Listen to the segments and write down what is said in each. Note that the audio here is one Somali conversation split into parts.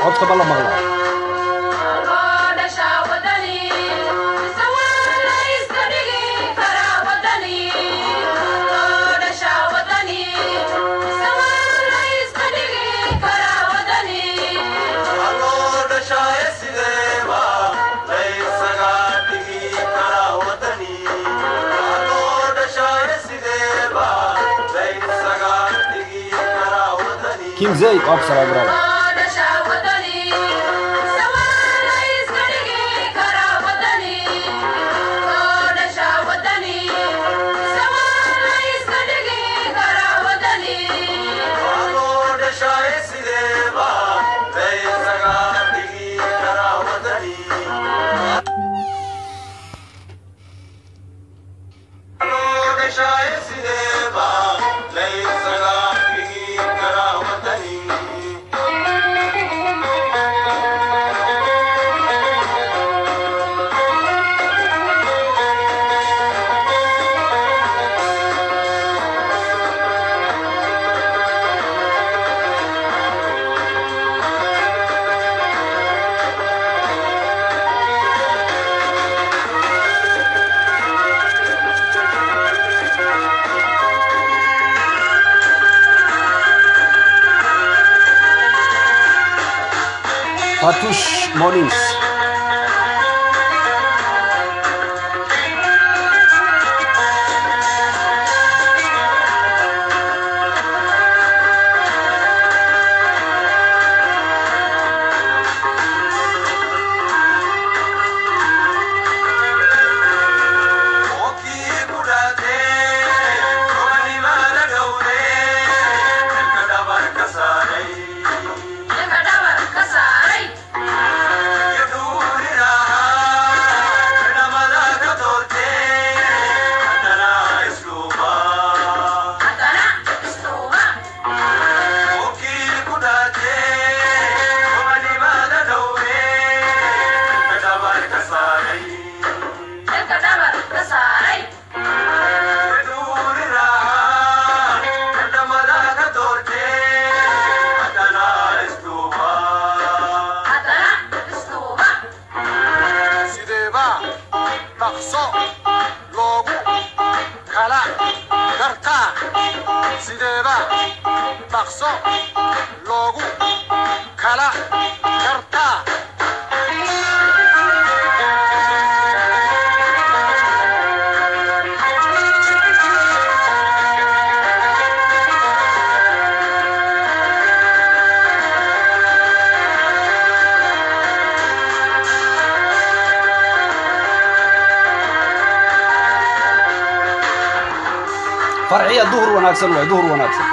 codkaba la maqlaa kim zayd waa ku salaam brother Fatush Mornings. farciya duhur wanaagsan waay duhur wanaagsan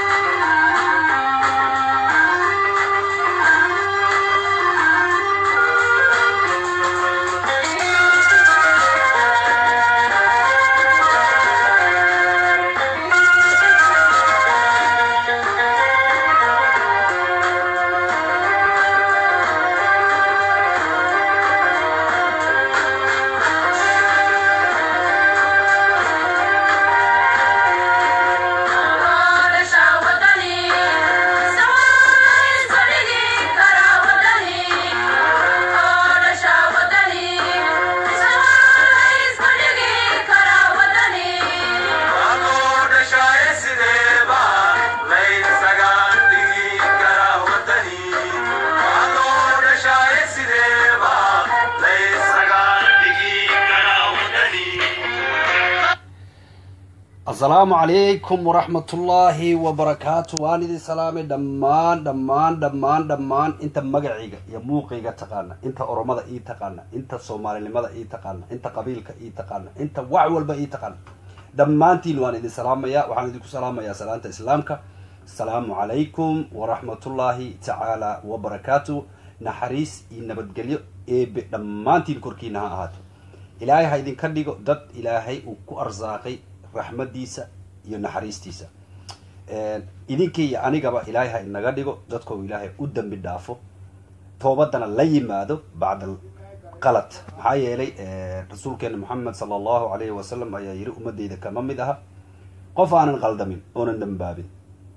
asalaamu calaykum waraxmatullaahi wabarakaatu waan idin salaamay dhammaan dhammaan dhammaan dhammaan inta magacayga iyo muuqayga taqaana inta oromada ii taqaana inta soomaalinimada ii taqaana inta qabiilka ii taqaana inta wax walba ii taqaana dhammaantiin waan idin salaamayaa waxaan idinku salaamayaa salaanta islaamka asalaamu calaykum waraxmatullaahi tacaala wabarakaatu naxariis iyo nabadgelyo eebe dhammaantiin korkiina ha ahaato ilaahay ha idinka dhigo dad ilaahay uu ku arsaaqay raxmadiisa iyo naxariistiisa idinka iyo anigaba ilaahay ha inaga dhigo dadkoo ilaahay u dambi dhaafo toobadana la yimaado bacda qalad maxaa yeelay rasuulkeena moxamed sala allahu alayhi wasalam ayaa yiri ummadeyda kama mid aha qof aanan qaldamin oonan dambaabin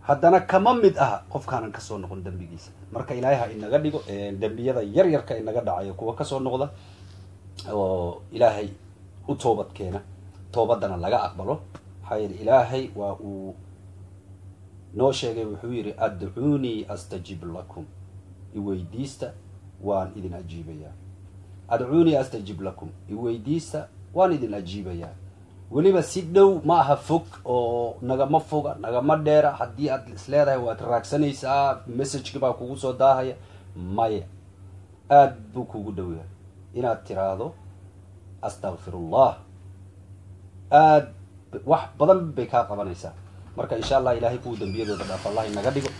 haddana kama mid aha qofkaanan kasoo noqon dembigiisa marka ilaahay ha inaga dhigo dembiyada yar yarka inaga dhacayo kuwa kasoo noqda oo ilaahay u toobad keena toobadana laga aqbalo maxaa yeele ilaahay waa uu noo sheegay wuxuu yidhi adcuunii astajib lakum iweydiista waan idin ajiibayaa adcuunii astajib lakum iweydiista waan idin ajiibayaa weliba si dhow ma aha fog oo nagama foga nagama dheera haddii aad isleedahay waad raagsanaysaa messageki baa kugu soo daahaya maya aada buu kugu dhow yahay inaad tiraahdo astakfirullah aad wax badan bay kaa qabanaysaa marka insha allah ilahay kuwa dembiyadooda dhaaf allah inaga dhigo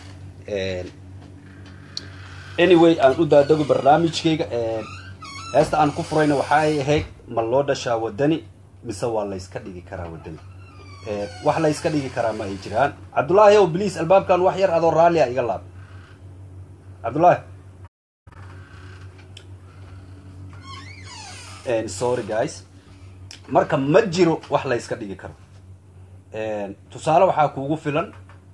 anyway aan u daadago barnaamijkayga heesta aan ku furayna waxaay ahayd ma loo dhashaa wadani mise waa layska dhigi karaa wadani wax layska dhigi karaa ma ay jiraan cabdullaahi o bliis albaabkan wax yar adoo raalli a iga laab cabdullaahi sorry guys marka ma jiro wax layska dhigi karo tusaale waxaa kuugu filan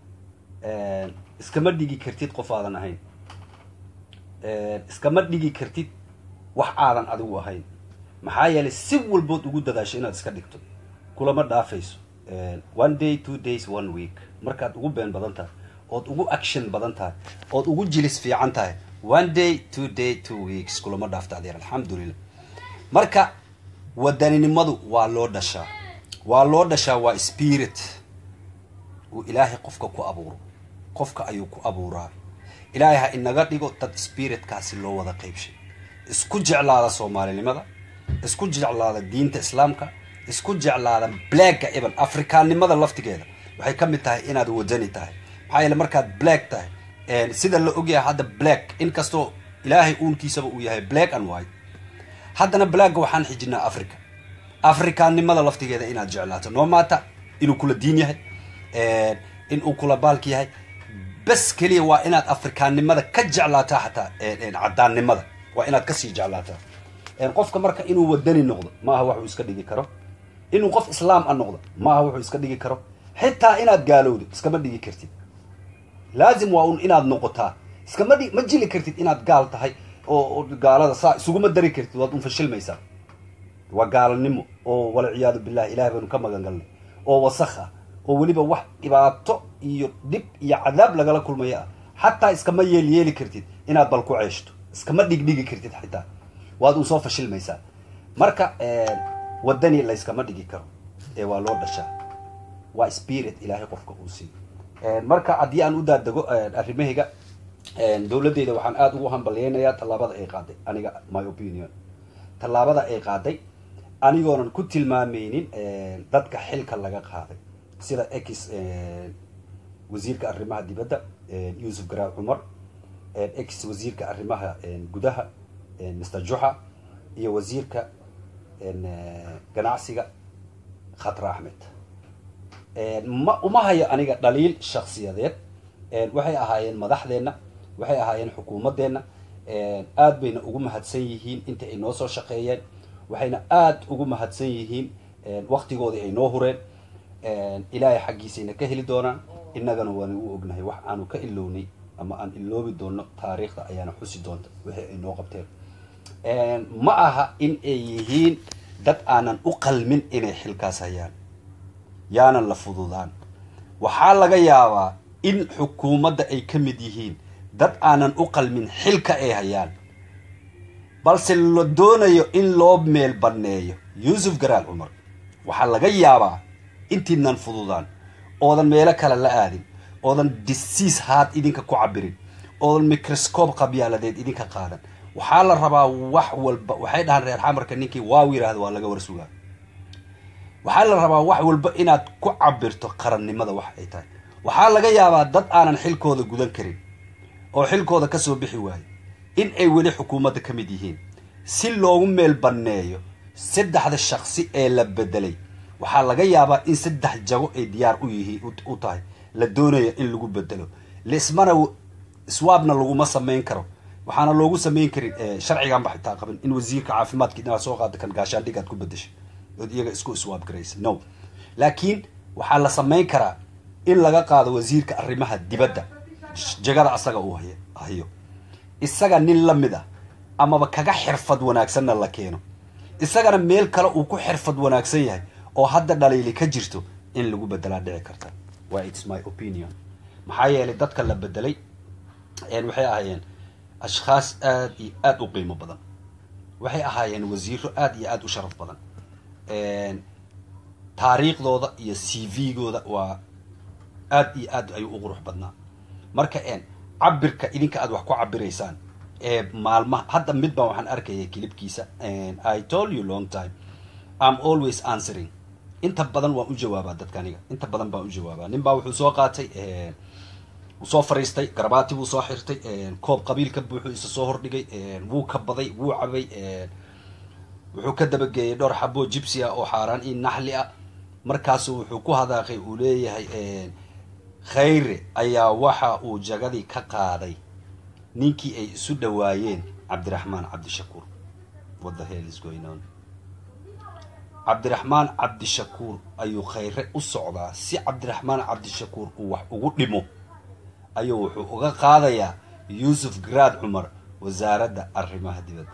iskama dhigi kartid qof aadan ahayn iskama dhigi kartid wax aadan adigu ahayn maxaa yeelay si walbood ugu dadaasho inaad iska dhigto kulama dhaafayso one day two days one week markaad ugu been badan tahay ood ugu action badan tahay ood ugu jilis fiican tahay one day two day two weeks kulama dhaafta adeer alxamdulilah marka wadaninimadu waa loo dhashaa waa loo dhashaa waa spirit uu ilaahay qofka ku abuuro qofka ayuu ku abuuraa ilaahay ha inaga dhigo dad spiritkaasi loo wada qaybshay isku jeclaada soomaalinimada isku jeclaada diinta islaamka isku jeclaada blacka iban afrikaannimada laftigeeda waxay ka mid tahay inaad wadani tahay maxaa yeele markaad black tahay sida la ogyahay hadda black inkastoo ilaahay uunkiisaba uu yahay black and white haddana blacka waxaan xijinaa africa afrikaannimada laftigeeda inaad jeclaato no maata inuu kula diin yahay in uu kula baalka yahay bes keliya waa inaad afrikaannimada ka jeclaataa xataa caddaannimada waa inaad kasii jeclaataa qofka marka inuu wadani noqdo maaha waxuu iska dhigi karo inuu qof islaam a noqdo maaha wuxuu iska dhigi karo xitaa inaad gaalowdo iskama dhigi kartid laazim waa un inaad noqotaa iskama dhig ma jili kartid inaad gaal tahay oo gaalada saa isuguma dari kartid waad un fashilmaysaa waa gaalnimo oo walciyaadu billahi ilahay baynu ka magan galnay oo wasakh ah oo weliba wax dhibaato iyo dhib iyo cadaab lagala kulmayo ah xataa iskama yeel yeeli kartid inaad bal ku ceeshto iskama dhigdhigi kartid xitaa waad un soo fashilmaysaa marka wadani layskama dhigi karo ee waa loo dhashaa waa spirit ilaahay qofka uu siiyo marka haddii aan u daadego arrimahayga dowladeyda waxaan aada ugu hambalyeynayaa tallaabada ay qaaday aniga my opinion tallaabada ay qaaday anigoonan ku tilmaameynin dadka xilka laga qaaday sida ex wasiirka arrimaha dibadda yuusuf garaaw cumar ex wasiirka arrimaha gudaha mr juxa iyo wasiirka ganacsiga khatra axmed ma uma hayo aniga dhaliil shaksiyadeed waxay ahaayeen madaxdeenna waxay ahaayeen xukuumaddeenna aad bayna ugu mahadsan yihiin inta ay noo soo shaqeeyeen waxayna aada ugu mahadsan yihiin waktigoodii ay noo hureen ilaahay xaggiisayna ka heli doonaan innagana waana u ognahay wax aanu ka ilownay ama aan iloobi doono taariikhda ayaana xusi doonta wixii ay noo qabteen ma aha in ay yihiin dad aanan u qalmin inay xilkaas hayaan yaanan la fududaan waxaa laga yaabaa in xukuumadda ay ka mid yihiin dad aanan u qalmin xilka ay hayaan balse la doonayo in loo meel banneeyo yuusuf garaal cumar waxaa laga yaabaa intiinan fududaan oodan meelo kale la aadin oodan disiis haad idinka ku cabirin oodan microscope qabyaaladeed idinka qaadan waxaa la rabaa wax walba waxay dhahaan reer xamarka ninkii waaw yidhaahda waa laga warsugaa waxaa la rabaa wax walba inaad ku cabirto qarannimada wax ay tahay waxaa laga yaabaa dad aanan xilkooda gudan karin oo xilkooda kasoo bixi waayo in ay weli xukuumadda ka mid yihiin si loogu meel banneeyo saddexda shaksi ee la bedelay waxaa laga yaabaa in saddex jago ay diyaar u yihiin u tahay la doonayo in lagu bedelo lismana swaabna laguma samayn karo waxaana loogu samayn karin sharcigan ba xitaa qabin in wasiirka caafimaadka inaad soo qaada kan gaashaandhig aad ku bedeshay ood iyaga isku iswaab garaysa no laakiin waxaa la samayn karaa in laga qaado wasiirka arrimaha dibadda jagada asaga uu hay hayo isaga nin la mid ah amaba kaga xirfad wanaagsanna la keeno isagana meel kale uu ku xirfad wanaagsan yahay oo hadda dhaliili ka jirto in lagu bedelaa dhici karta waa its my opinion maxaa yeelay dadka la bedelay waxay ahaayeen ashkhaas aada iyo aada u qiimo badan waxay ahaayeen wasiiro aada iyo aada u sharaf badan taariikhdooda iyo c v-gooda waa aada iyo aad ayuu u qurux badnaa marka cabirka idinka aad wax ku cabiraysaan ee maalmaha hadda mid baan waxaan arkaya kilibkiisa i told you long time im always answering inta badan waan u jawaabaa dadka aniga inta badan baan u jawaabaa nin baa wuxuu soo qaatay wuu soo fariistay garabaati buu soo xirtay koob qabiilka buuxuu isa soo hordhigay wuu kabaday wuu cabay wuxuu ka dabageeyay dhowr xaboo jibsi ah oo xaaraan iyo naxli ah markaasu wuxuu ku hadaaqay uu leeyahay khayre ayaa waxa uu jagadii ka qaaday ninkii ay isu dhawaayeen cabdiraxmaan cabdishakuur what the hell is going on cabdiraxmaan cabdishakuur ayuu khayre u socdaa si cabdiraxmaan cabdishakuur uu wax ugu dhimo ayuu wuxuu uga qaadayaa yuusuf garaad cumar wasaaradda arrimaha dibadda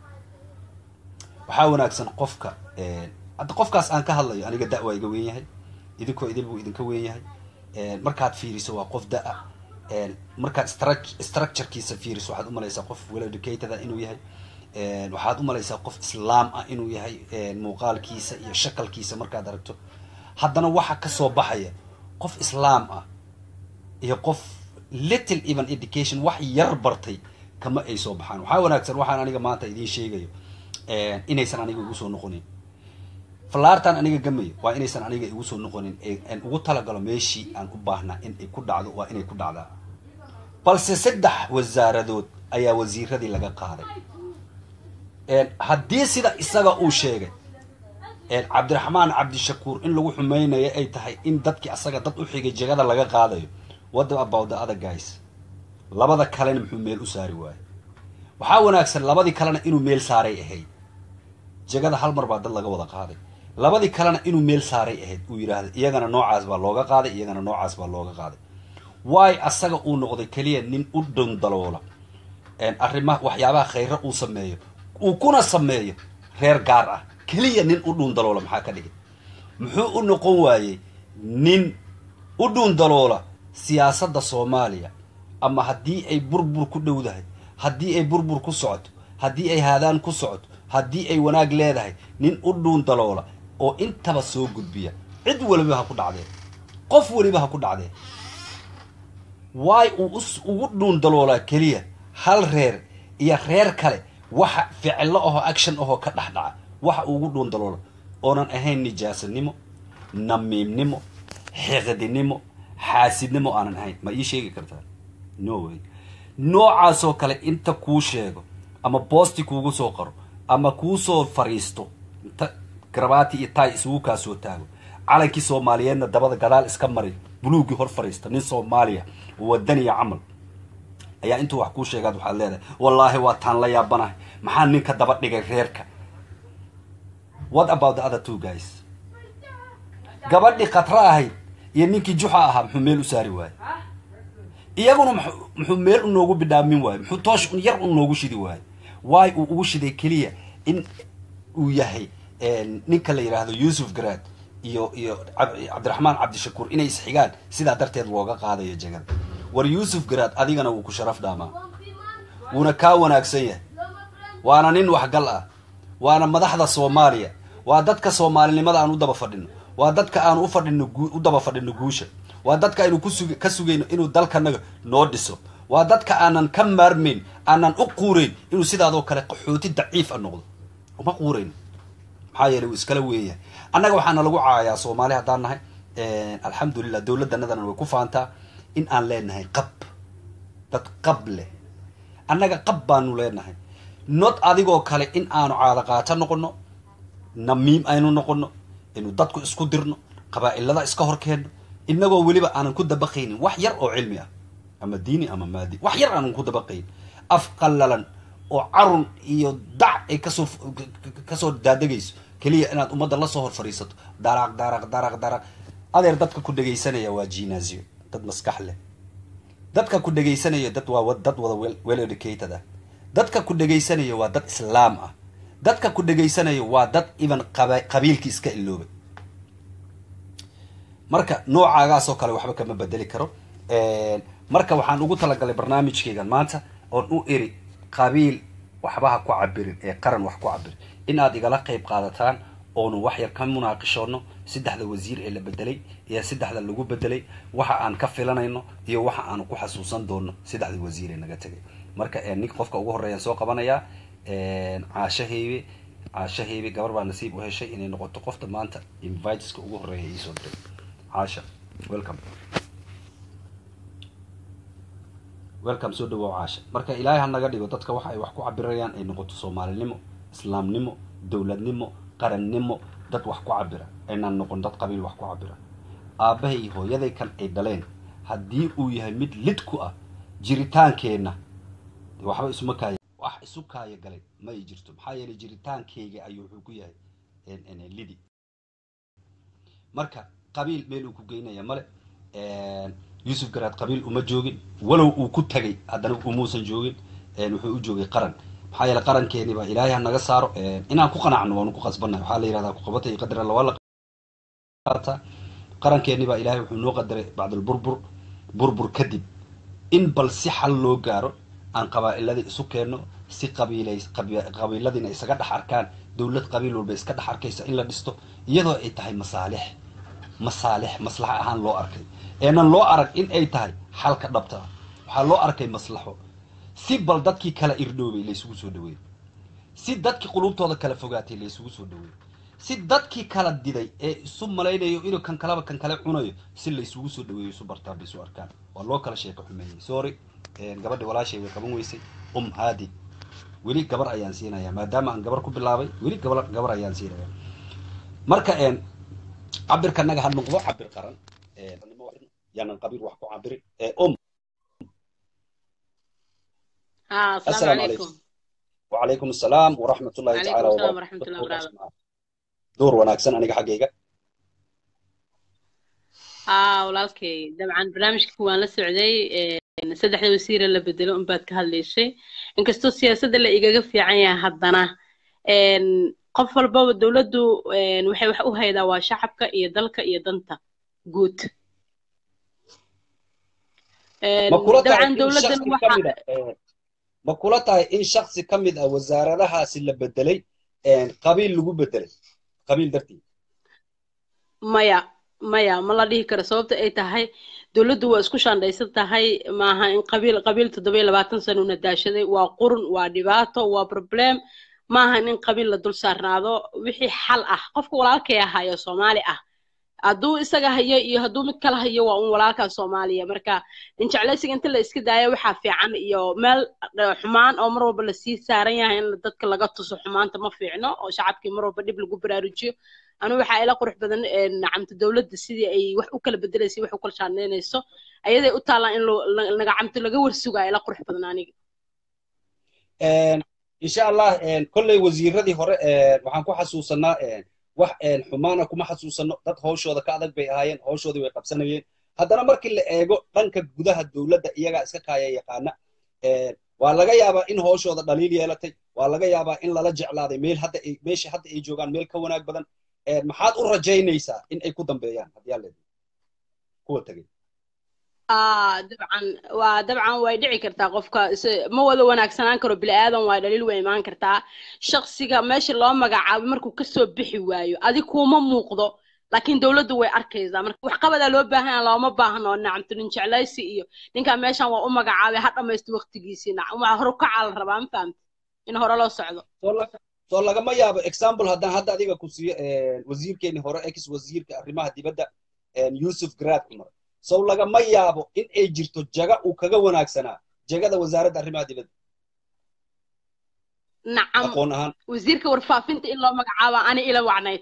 waxaa wanaagsan qofka hadda qofkaas aan ka hadlayo aniga da- waa iga weyn yahay idinkoo idil buu idinka weyn yahay markaad fiiriso waa qof da- markaad structurekiisa fiiriso waxaad umalaysaa qof well educated ah inuu yahay waxaad umalaysaa qof islaam ah inuu yahay muuqaalkiisa iyo shakalkiisa markaad aragto haddana waxa kasoo baxaya qof islaam ah iyo qof little even education wax yar bartay kama ay soo baxaan waxaa wanaagsan waxaan aniga maanta idiin sheegayo inaysan aniga igu soo noqonin falaartaan aniga gamayo waa inaysan aniga igu soo noqonin aan ugu talagalo meeshii aan u baahnaa in ay ku dhacdo waa inay ku dhacdaa balse saddex wasaaradood ayaa wasiiradii laga qaaday haddii sida isaga uu sheegay cabdiraxmaan cabdishakuur in lagu xumeynayo ay tahay in dadkii asaga dad u xigay jegada laga qaadayo what about the other guys labada kalena muxuu meel u saari waayo waxaa wanaagsan labadii kalena inuu meel saaray ahayd jegada hal mar baa dad laga wada qaaday labadii kalena inuu meel saaray ahayd uu yidhaahda iyagana noocaas baa looga qaaday iyagana noocaas baa looga qaaday waay asaga uu noqday keliya nin u dhundaloola arrimaha waxyaabaha khayre uu sameeyo uu kuna sameeyo reer gaar ah keliya nin u dhuundaloola maxaa ka dhigay muxuu u noqon waayey nin u dhuundaloola siyaasadda soomaaliya ama haddii ay burbur ku dhowdahay haddii ay burbur ku socoto haddii ay haadaan ku socoto haddii ay wanaag leedahay nin u dhuundaloola oo intaba soo gudbiya cid weliba ha ku dhacdee qof weliba ha ku dhacdee waay uu ugu dhuundaloolaa keliya hal reer iyo reer kale waxa ficilo ahoo action ahoo ka dhex dhaca waxa uu ugu dhuundaloola oonan ahayn nijaasanimo namiimnimo xiqdinimo xaasidnimo aanan ahayn ma ii sheegi kartaa no way noocaasoo kale inta kuu sheego ama boosti kuugu soo qaro ama kuu soo fariisto inta garabaati iyo taay isugu kaa soo taago calankii soomaaliyeedna dabada gadaal iska maray buluuggii hor fariista nin soomaaliya wadaniya camal ayaa intuu wax kuu sheegaad waxaad leedahay wallaahi waa taan la yaabanahay maxaa ninka daba dhigay reerka what about the other two guys gabadhii khatra ahayd iyo ninkii juxa ahaa muxuu meel u saari waaye iyaguna muxuu meel u noogu bidhaamin waaye muxuu toosh yar u noogu shidi waaye waay uu ugu shiday keliya in uu yahay ninka la yidhaahdo yuusuf garaad iyo iyo cabdiraxmaan cabdishakuur inay isxigaan sidaa darteed looga qaadayo jegada war yuusuf garaad adigana wuu ku sharaf dhaamaa wuuna kaa wanaagsan yahay waana nin waxgal ah waana madaxda soomaaliya waa dadka soomaalinimada aan u daba fadhino waa dadka aan u fadhino u daba fadhino guusha waa dadka aynu kusug ka sugayno inuu dalkanaga noo dhiso waa dadka aanan ka maarmayn aanan u quurayn inuu sidaadoo kale qaxooti daciif a noqdo uma quurayn maxaa yeelay wuu iskala weeyahay annaga waxaana lagu caayaa soomaali haddaan nahay alxamdulilah dowladdanadana way ku faantaa in aan leenahay qab dad qab leh annaga qab baanu leenahay not adigoo kale in aanu caado qaato noqono namiim aynu noqono inu dadku isku dirno qabaa'ilada iska hor keenno inagoo weliba aanan ku dabaqaynin wax yar oo cilmi ah ama diini ama maadi wax yar aanan ku dabaqayn af qallalan oo carun iyo dac ay kasoo kasoo daadegayso keliya inaad ummadda lasoo hor fadhiisato daraq daraq daraq daraq adeer dadka ku dhegaysanaya waa jinazio dad maskax leh dadka ku dhegaysanaya dad waa dad wada well educated ah dadka ku dhegaysanaya waa dad islaam ah dadka ku dhegaysanaya waa dad even qabiilkii iska iloobay marka noocaagaasoo kale waxba kama bedeli karo marka waxaan ugu talagalay barnaamijkaygan maanta oon u eri qabiil waxba ha ku cabirin ee qaran wax ku cabirin in aad igala qayb qaadataan oonu wax yar ka munaaqishoono saddexda wasiir ee la bedelay iyo saddexda lagu bedelay waxa aan ka filanayno iyo waxa aanu ku xasuusan doono saddexda wasiir ee naga tegay marka nin qofka ugu horreeyaan soo qabanayaa caasho heybe caasho heybe gabar baa nasiib u heshay inay noqoto qofta maanta inviteska ugu horreeya iisoo diray caasha welcome welcome soo dhawow caasha marka ilaahay ha naga dhigo dadka waxa ay wax ku cabirayaan ay noqoto soomaalinimo islaamnimo dowladnimo qarannimo dad wax ku cabira aynaan noqon dad qabiil wax ku cabira aabbahay iyo hooyaday kan ay dhaleen haddii uu yahay mid lid ku ah jiritaankeenna waxba isuma kaaya wax isu kaaya galay ma ay jirto maxaa yeelay jiritaankeyga ayuu wuxuu ku yahay lidi marka qabiil meel uu ku geynaya male yuusuf garaad qabiil uma joogin walow uu ku tagay haddana umuusan joogin wuxuu u joogay qaran maxaa yeele qarankeeni baa ilaahay ha naga saaro inaan ku qanacno waanu ku qasbannahay waxaa la yihahdaa kuqabata iyo qadar alla waa la qaataa qarankeeni baa ilaahay wuxuu noo qadaray bacdalburbur burbur kadib in bal si xal loo gaaro aan qabaa'iladii isu keenno si qabiilay qabiiladiina isaga dhex arkaan dowlad qabiil walba iska dhex arkaysa in la dhisto iyadoo ay tahay masaalix masaalix maslaxa ahaan loo arkay eenan loo arag in ay tahay xalka dhabta ah waxaa loo arkay maslaxo si bal dadkii kala irdhoobay laysugu soo dhaweeyo si dadkii qulubtooda kala fogaatay laysugu soo dhaweeyo si dadkii kala diday ee isu malaynayo inuu kan kaleba kan kale cunayo si laysugu soo dhaweeyo isu bartaan bay isu arkaan waa loo kala sheeko xumeeyey sorry gabadhi walaashay way qaban weysay um haadi weli gabar ayaan siinayaa maadaama aan gabar ku bilaabay weli gabar gabar ayaan siinayaa marka cabirka naga ha noqdo cabir qaran yaanan qabiil wax ku cabirin um السلام عليكم وعليكم السلام ورحمة الله تعالى وبركاته ورحمة الله وبركاته دور وناكسن أنا حقيقة آه walaalkay dabcan barnaamijka waan la socday saddexda wasiire la bedelo unbaad ka hadlaysay inkastoo siyaasadda la igaga fiican yahay haddana qof walbaba dowladdu waxay wax u haydaa waa shacabka iyo dalka iyo danta guud dabcan dowladdan waxa ma kula tahay in shaksi ka mid ah wasaaradahaasi la bedelay qabiil lagu bedelay qabiil dartii maya maya ma la dhihi karo sababta ay tahay dowladdu waa isku shaandhaysan tahay maaha in qabiil qabiil toddoba iyo labaatan sano una daashaday waa qurun waa dhibaato waa problem maaha in qabiil la dul saarnaado wixii xal ah qofka walaalkay ahayo soomaali ah hadduu isaga hayo iyo hadduu mid kala hayo waa un walaalkaa soomaaliya marka injeclaysiga inta la iska daayo waxaa fiican iyo meel xumaan oo mar walba lasii saaran yahay in dadka laga tuso xumaanta ma fiicno oo shacabkii mar walba dhib lagu baraarujiyo anigu waxaa ila qurux badan nacamta dowladda sidii ay wax u kala bedelaysay wax u kala shaandhaynayso ayaday u taallaan in nagacamto laga warsugaa ila qurux badan aniga insha allah kolley wasiiradii hore waxaan ku xasuusanaa wax xumaana kuma xasuusano dad hawshooda ka adag bay ahaayeen hawshoodii way qabsanayeen haddana markii la eego dhanka gudaha dowladda iyagaa iska kaaya yaqaana waa laga yaabaa in hawshooda dhaliil yeelatay waa laga yaabaa in lala jeclaaday meel hadda ay meesha hadda ay joogaan meel ka wanaag badan maxaad u rajaynaysaa in ay ku dambeeyaan haddii aa leedahay kuwa tegay dabcan waa dabcan way dhici kartaa qofka ma wada wanaagsanaan karo bini aadan waa dhaliil way imaan kartaa shaksiga meesha loo magacaabo markuu kasoo bixi waayo adig kuma muuqdo laakiin dowladdu way arkaysaa marka waxqabadaa loo baahan looma baahno nacamto nin jeclaysi iyo ninkaa meeshan waa u magacaabay ha dhamaysto waqtigiisii waa hore kacaa la rabaa ma fahamta in hore loo socdo soo lagama yaabo example haddaan hadda adiga ku siiyo wasiirkeeni hore ex wasiirka arrimaha dibadda yusuf garaad cumar sow lagama yaabo in ay jirto jaga uu kaga wanaagsanaa jagada wasaaradda arrimaha dibadda nacam aqoon ahaan wasiirka warfaafinta in loo magacaabo ani ila wacnayd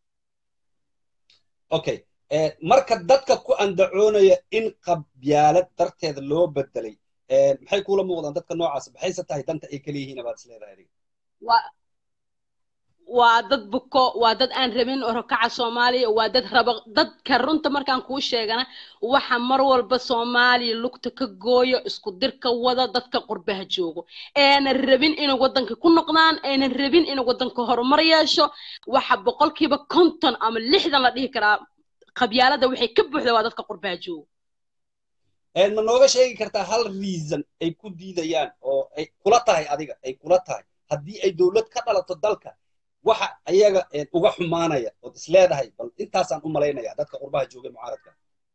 okay marka dadka ku andacoonaya in qabyaalad darteeda loo bedelay maxay kula muuqdaan dadka noocaas maxayse tahay danta ay kala yihiin baad isleedahay adiga waa dad buko waa dad aan rabin orokaca soomaaliya waa dad raba dadka runta markaan kuu sheegana waxa mar walba soomaaliya lugta ka gooyo isku dirka wada dadka qurbaha joogo aanan rabin inay waddanka ku noqdaan aanan rabin inay waddanka horumar yeesho waxa boqolkiiba konton ama lixdan la dhihi karaa qabyaalada waxay ka buuxda waa dadka qurbaha joogo ma nooga sheegi kartaa hal reason ay ku diidayaan oo ay kula tahay adiga ay kula tahay haddii ay dowlad ka dhalato dalka waxa ayaga uga xumaanaya ood is leedahay bal intaasaan u malaynaya dadka qurbaha jooga mucaaradka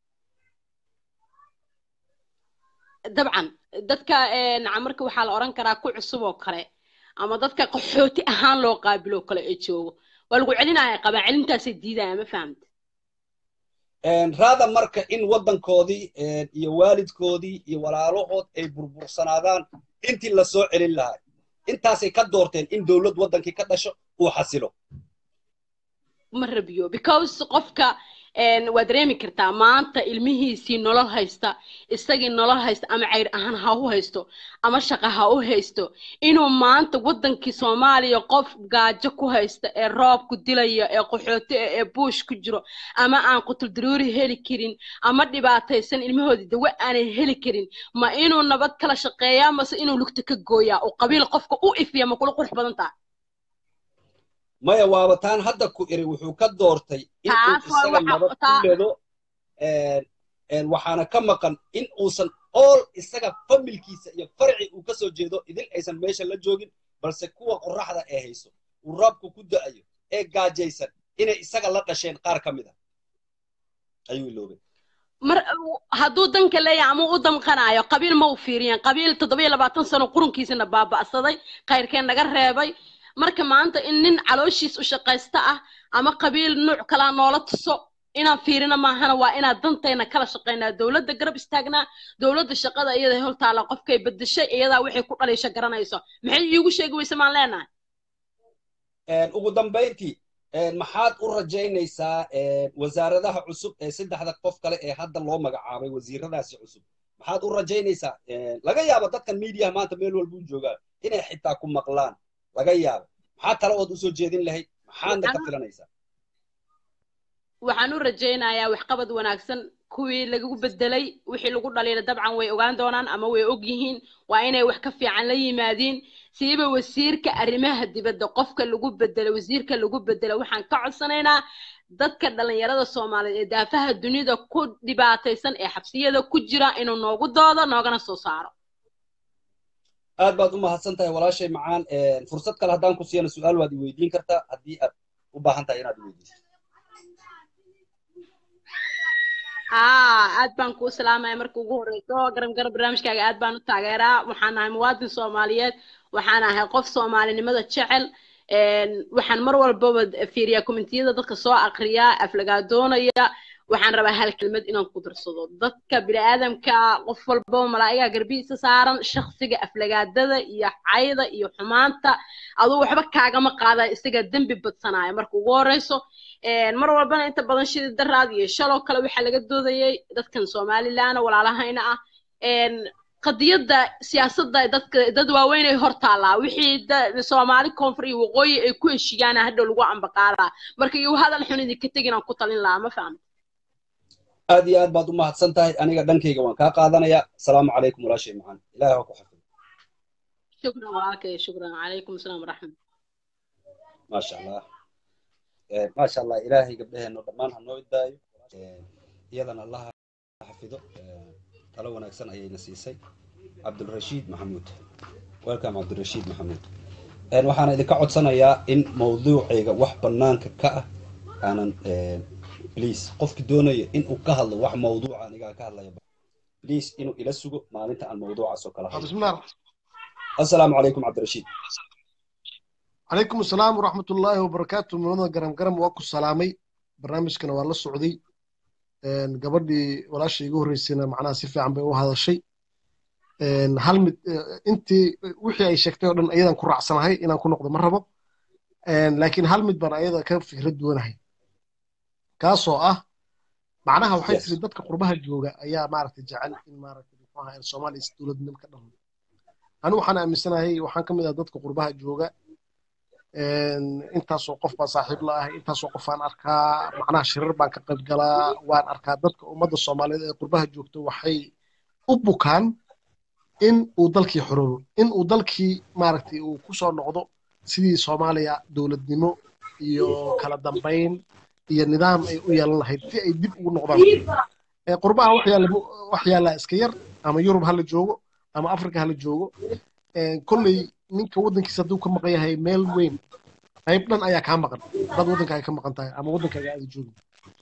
dabcan dadka marka waxaa la odhan karaa ku cusub oo kale ama dadka qaxooti ahaan loo qaabilo oo kale ee joogo waa lagu celinaya qabaa celintaasay diidaya ma fahamta raada marka in waddankoodii iyo waalidkoodii iyo walaalahood ay burbursanaadaan intii la soo celin lahaa intaasay ka doorteen in dowlad waddankii ka dhasho uu xasilo ma rabiyo because qofka waa dareemi kartaa maanta ilmihiisii nolol haysta isagii nolol haysta ama cayr ahaan ha u haysto ama shaqa ha u haysto inuu maanta waddankii soomaaliya qof gaajo ku haysta ee roob ku dilaya ee qaxooti ee buush ku jiro ama aan qutuldaruuri heli karin ama dhibaataysan ilmahoodii dawe aanay heli karin ma inuu nabad kala shaqeeyaa mase inuu lugta ka gooyaa oo qabiil qofka u ifiya ma kula qurux badan taha maya waaba taan hadda ku iri wuxuu ka doortay in uu isaga nabad ku ledo waxaana ka maqan in uusan ool isaga familkiisa iyo farci uu ka soo jeedo idin aysan meesha la joogin balse kuwa qorraxda ee hayso uu raabku ku da'ayo ee gaajaysan inay isaga la dhasheen qaar ka mid a ayuu iloobay mar hadduu danka leeyahay ama u damqanayo qabiil ma u fiiriyeen qabiil toddoba iyo labaatan sano qurunkiisana baaba'saday khayrkeen naga reebay marka maanta in nin calooshiis u shaqaysta ah ama qabiil nuuc kalaa noola tuso inaan fiirina maahana waa inaan dantayna kala shaqaynaa dowladda garab istaagnaa dowladda shaqada iyada hol taala qofkay bedeshay iyadaa waxay ku dhaliisha garanayso maxay iigu sheegi weyse maan leenahay ugu dambayntii maxaad u rajaynaysaa wasaaradaha cusub ee saddexda qof kale ee hadda loo magacaabay wasiiradaasi cusub maxaad u rajaynaysaa laga yaabo dadkan miidiyaha maanta meel walbuu joogaa inay xitaa ku maqlaan laga yaabo maxaa tale ood usoo jeedin lahayd maxaadna ka filanaysaa waxaan u rajaynayaa waxqabad wanaagsan kuwii lagu bedelay wixii lagu dhaliila dabcan way ogaan doonaan ama way og yihiin waa inay wax ka fiican la yimaadiin siiba wasiirka arrimaha dibadda qofka lagu bedelay wasiirka lagu bedelay waxaan ka codsanaynaa dadka dhalinyarada soomaaliyeed ee daafaha dunida ku dhibaataysan ee xabsiyada ku jira inuu noogu doodo noogana soo saaro aad baad u mahadsan tahay walaashay macaan fursad kale haddaan ku siiyana su-aal waad i weydiin kartaa haddii aad u baahan tahay inaad i weydiiso aad baan kuu salaamaya marka ugu horeyso garab garab barnaamijkaaga aad baan u taageeraa waxaan ahay muwaadin soomaaliyeed waxaan ahay qof soomaalinimada jecel waxaan mar walbaba fiiriyaa kommentiyada dadka soo akriyaa aflagaadoonaya waxaan rabaa hal kelmad inaan ku darsado dadka bini'aadamka qof walbaba malaa'igaa garbihiisa saaran shaksiga aflagaadada iyo cayda iyo xumaanta aduu waxba kaagama qaada isagaa dembi badsanaya marka ugu horeyso mar walbana inta badan shidi daraad iyo shaloo kale waxaa laga doodayay dadkan somalilan walaalahayna ah qadiyadda siyaasadda dadka dad waaweyn ay hor taallaa wixii soomaali koonfur iyo waqooyi ay ku heshiiyaana hadhow lagu ambaqaadaa marka iyo hadal xun idinka tegin aan ku talin lahaa ma fahamta aad iyo aad baad u mahadsan tahay aniga dhankayga waan kaa qaadanayaa asalaamu calaykum walaashay macaan ilahi ha ku xafido shukran walaalkay shukran calaykum asalaam waraxmat maasha allah maasha allah ilaahay gabdhaheenno dhammaan ha noo idaayo iyadana allah ha xafido talo wanaagsan ayayna siisay cabdulrashiid maxamuud welcome cabdulrashiid maxamuud waxaana idinka codsanayaa in mawduucayga wax bannaanka ka ah aanan please qofki doonaya in uu ka hadlo wax mawduuca anigaa ka hadlaya please inuu ila sugo maalinta aan mawduucaas oo kala hadlo bismillah assalaamu calaykum cabdirashiid calaykum asalaam waraxmat ullaahi wabarakaatu mulada garam garam waa ku salaamay barnaamijkana waa la socday gabadhii walaasha igu horreysayna macnaha si fiican bay u hadashay hal mid intii wixii ay sheegtay oo dhan ayadan ku raacsanahay inaan ku noqdo ma rabo laakiin hal mid baan ayada ka fikrad duwanahay kaasoo ah macnaha waxay tiri dadka qurbaha jooga ayaa maaragtay jecel in maaragtay muxuu ahaa soomaaliya si dowladnimo ka dhamo anu waxaan aaminsanahay waxaan ka mid ah dadka qurbaha jooga intaasoo qof baan saaxiib la ahay intaasoo qof aan arkaa macnaha shirar baan ka qayb galaa waan arkaa dadka ummadda soomaaliyeed ee qurbaha joogto waxay u bukaan in uu dalkii xoroobo in uu dalkii maaragtay uu ku soo noqdo sidii soomaaliya dowladnimo iyo kala dambayn iyo nidaam ay u yeelan lahayd si ay dib ugu noqdaan qurbaha wax yaallaa iska yar ama yurub hala joogo ama africa hala joogo kolley ninka waddankiisa hadduu ka maqan yahay meel weyn qayb dhan ayaa kaa maqan dad waddankaaga ka maqan tahay ama waddankaaga aada joogin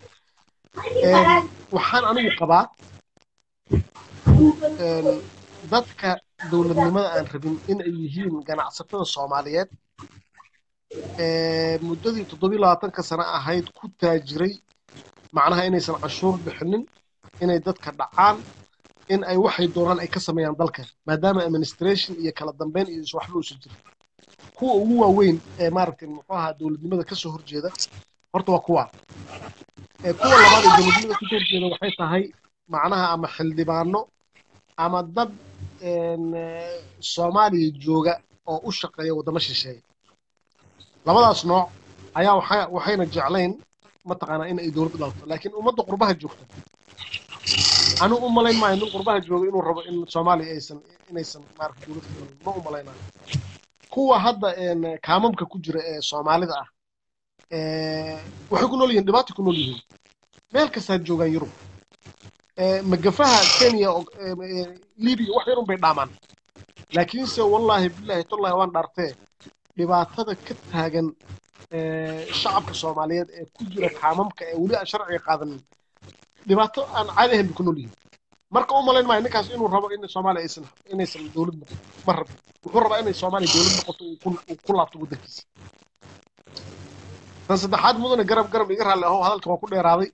waxaan anigu qabaa dadka dowladnimada aan rabin in ay yihiin ganacsatada soomaaliyeed muddadii toddobiyi labaatanka sano ahayd ku taajiray macnaha inaysan canshuur bixinin inay dadka dhacaan in ay waxay doonaan ay ka sameeyaan dalka maadaama administration iyo kala dambeyn iyo waxba uusan jirin kuwa ugu waaweyn ee maaragtay muxuu ahaa dowladnimada kasoo horjeeda horta waa kuwa kuwa labaad ee dowladnimada kasoo horjeeda waxay tahay macnaha ama xildhibaano ama dad soomaaliya jooga oo u shaqeeya waddamo shisheeye labadaas nooc ayaa waxayna jeclayn mataqaanaa in ay dowlad dhalto laakiin ummadda qurbaha joogta anigu u malayn maayo nin qurbaha jooga inuu rabo in soomaaliya aysan inaysan maarata dowlad dhalin ma u malaynayo kuwa hadda kaamamka ku jira ee soomaalida ah waxay ku nool yihiin dhibaata ku nool yihiin meel kastaa joogaan yurub magafaha kenya libiya wax yarun bay dhaamaan laakiinse wallaahi bilaahi tollahi waan dhaartee dhibaatada ka taagan shacabka soomaaliyeed ee ku jira kaamamka ee weli aan sharciga qaadanin dhibaato aan caadi ahayn bay ku nool yihiin marka u malayn maayo ninkaas inuu rabo in soomaaliya aysan inaysan dowlad noqon ma rabo wuxuu rabaa inay soomaaliya dowlad noqoto uu ku laabto waddankiisa tan saddexaad mudane garab garab iga raalli ahow hadalka waa ku dheeraaday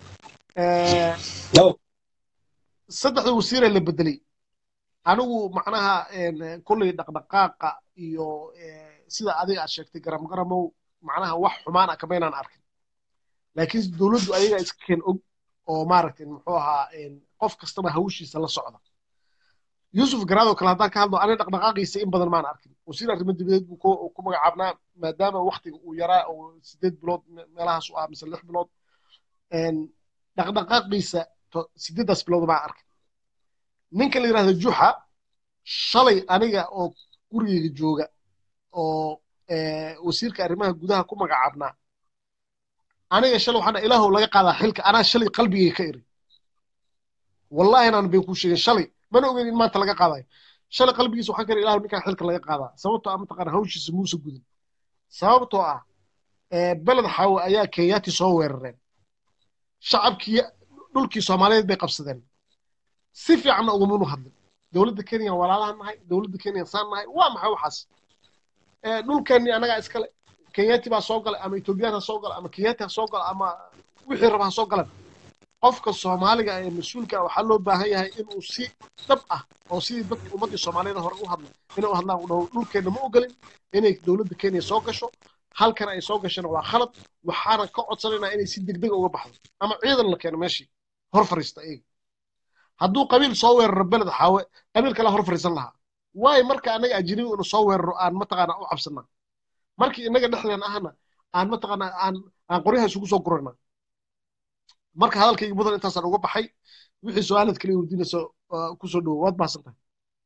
saddexda wasiiree la bedelay anigu macnaha kolley dhaqdhaqaaqa iyo sida adiga aad sheegtay garam garamow macnaha wax xumaan ah kamaynaan arkin laakiin dowladdu ayaga iska keen og oo maaragtay muxuu ahaa qof kastaba hawshiisa la socda yuusuf garaado kale haddaan ka hadlo aniga dhaqdhaqaaqiisa in badan maan arkin wasiir arrimo dibadeed buu ku magacaabnaa maadaama waktiga uu yaraa oo sideed bilood meelahaas u ah mise lix bilood dhaqdhaqaaqiisa sideedaas bilood baan arkin ninka la yidhahdo juxa shalay aniga oo gurigeyga jooga oo wasiirka arrimaha gudaha ku magacaabnaa aniga shalay waxaan ilaahow laga qaadaa xilka anaa shalay qalbigay ka iri wallahi inaan bay ku sheegin shalay mana ogeyn in maanta laga qaadayo shalay qalbigiisa waxaan ka iri ilaahow ninkaan xilka laga qaadaa sababtoo ah mataqaana hawshiisa muuse gudin sababtoo ah beled xaawe ayaa kenyaati soo weerareen shacabkii dhulkii soomaaliyeed bay qabsadeen si fiicanna ugamanu hadlin dowladda kenya walaalahan nahay dowladda kenya saan nahay waa maxay waxaas dhulkeennii annagaa iskale kenyaati baa soo galay ama etoobiyaan ha soo gala ama kenyaati ha soo gala ama wixii raba ha soo galan qofka soomaaliga ee mas-uulka waxaa loo baahan yahay inuu si dhab ah oo sidii dadka ummaddii soomaaliyeed hore u hadlay inay u hadlaan u dhaho dhulkeenna ma ogolin inay dowladda kenya soo gasho halkan ay soo gasheen waa khalad waxaana ka codsanaynaa inay si degdeg uga baxdo ama ciidan la keeno meeshii hor fariista iyaga hadduu qabiil soo weeraro beled xaawe qabiil kale hor fariisan lahaa waayo marka annaga ajnabi inu soo weeraro aan mataqaana u cabsanaa markii innaga dhexdeen ahna aan mataqaana aan aan qoryaha isugu soo gurana marka hadalkayga mudan intaasaan uga baxay wixii su-aalad kale weydiinayso kusoo dhowo waad mahadsan tahay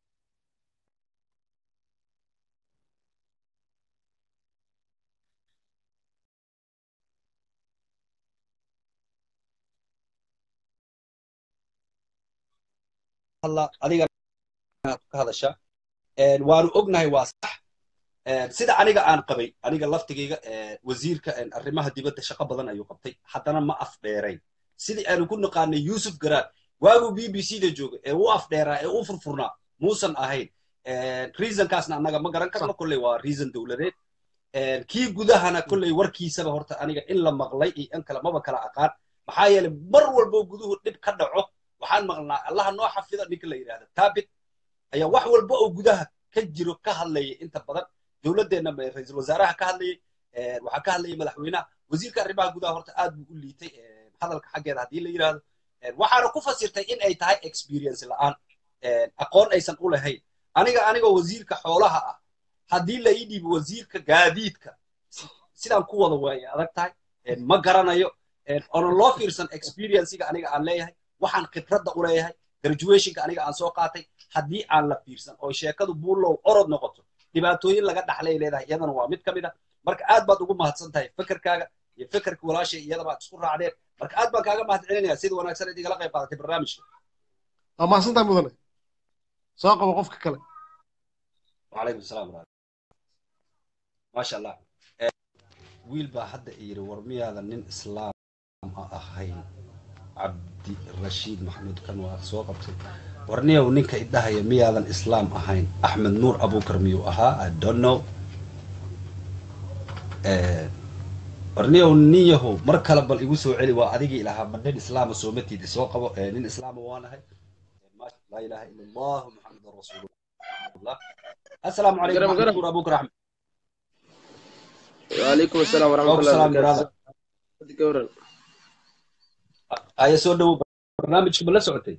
adiga ka hadasha waanu ognahay waa sax sida aniga aan qabay aniga laftigayga wasiirka arrimaha dibadda shaqo badan ayuu qabtay haddana ma afdheerayn sidii aanu ku naqaanay yuusuf garaad waaguu b b c da jooga ee u afdheeraa ee u furfurnaa muusan ahayn reasonkaasna annaga ma garan karno kolley waa reason dowladeed kii gudahana kolley warkiisaba horta aniga in la maqlay iyo in kale maba kala aqaan maxaa yeelay mar walbo guduhu dhib ka dhaco waxaan maqlnaa allaha noo xafida ninka la yidhahda taabit ayaa wax walba oo gudaha ka jiro ka hadlaya inta badan dowladdeenna ra-iisul wasaaraha ka hadlayay waxaa ka hadlayay madaxweynaha wasiirka arrimaha gudaha horta aad buu u liitay hadalka xaggeeda haddii la yidhahdo waxaana ku fasirtay in ay tahay experience la'aan aqoon aysan u lahayn aniga anigoo wasiirka xoolaha ah haddii la ii dhiibo wasiirka gaadiidka sidaan ku wada waayay adag tahay ma garanayo oonan loo fiirsan experiencega aniga aan leeyahay waxaan khibradda u leeyahay graduationka aniga aan soo qaatay haddii aan la fiirsan oo sheekadu buulow orod noqoto dhibaatooyin laga dhaxlay leedahay iyadana waa mid ka mid ah marka aad baad ugu mahadsan tahay fekerkaaga iyo fekerka walaashay iyada baad isku raacdeen marka aad baan kaaga mahad celinaya sida wanaagsan aad igala qayb qaadatay barnaamijka waa mahadsantahay mudane soo qabo qofka kale wacalaykum asalaam maasha allah wiil baa hadda yidhi war miyaadan nin islaam ahayn cabdi rashiid maxamuud kan waa soo qabtay warniyow ninka idhahaya miyaadan islaam ahayn axmed nuur abukar miyuu ahaa i don't know warniyow nin yahow mar kale bal igu soo celi waa adigii lahaa ma nin islaama sooma tiidi soo qabo nin islaama waanahay laa ilaha ila allah muxamedan rasuulullah assalaamu calaykum axmed nuur abukar axmed وعليكم السلام ورحمة الله وبركاته aya soo dhowow barnaamijka ma la socotay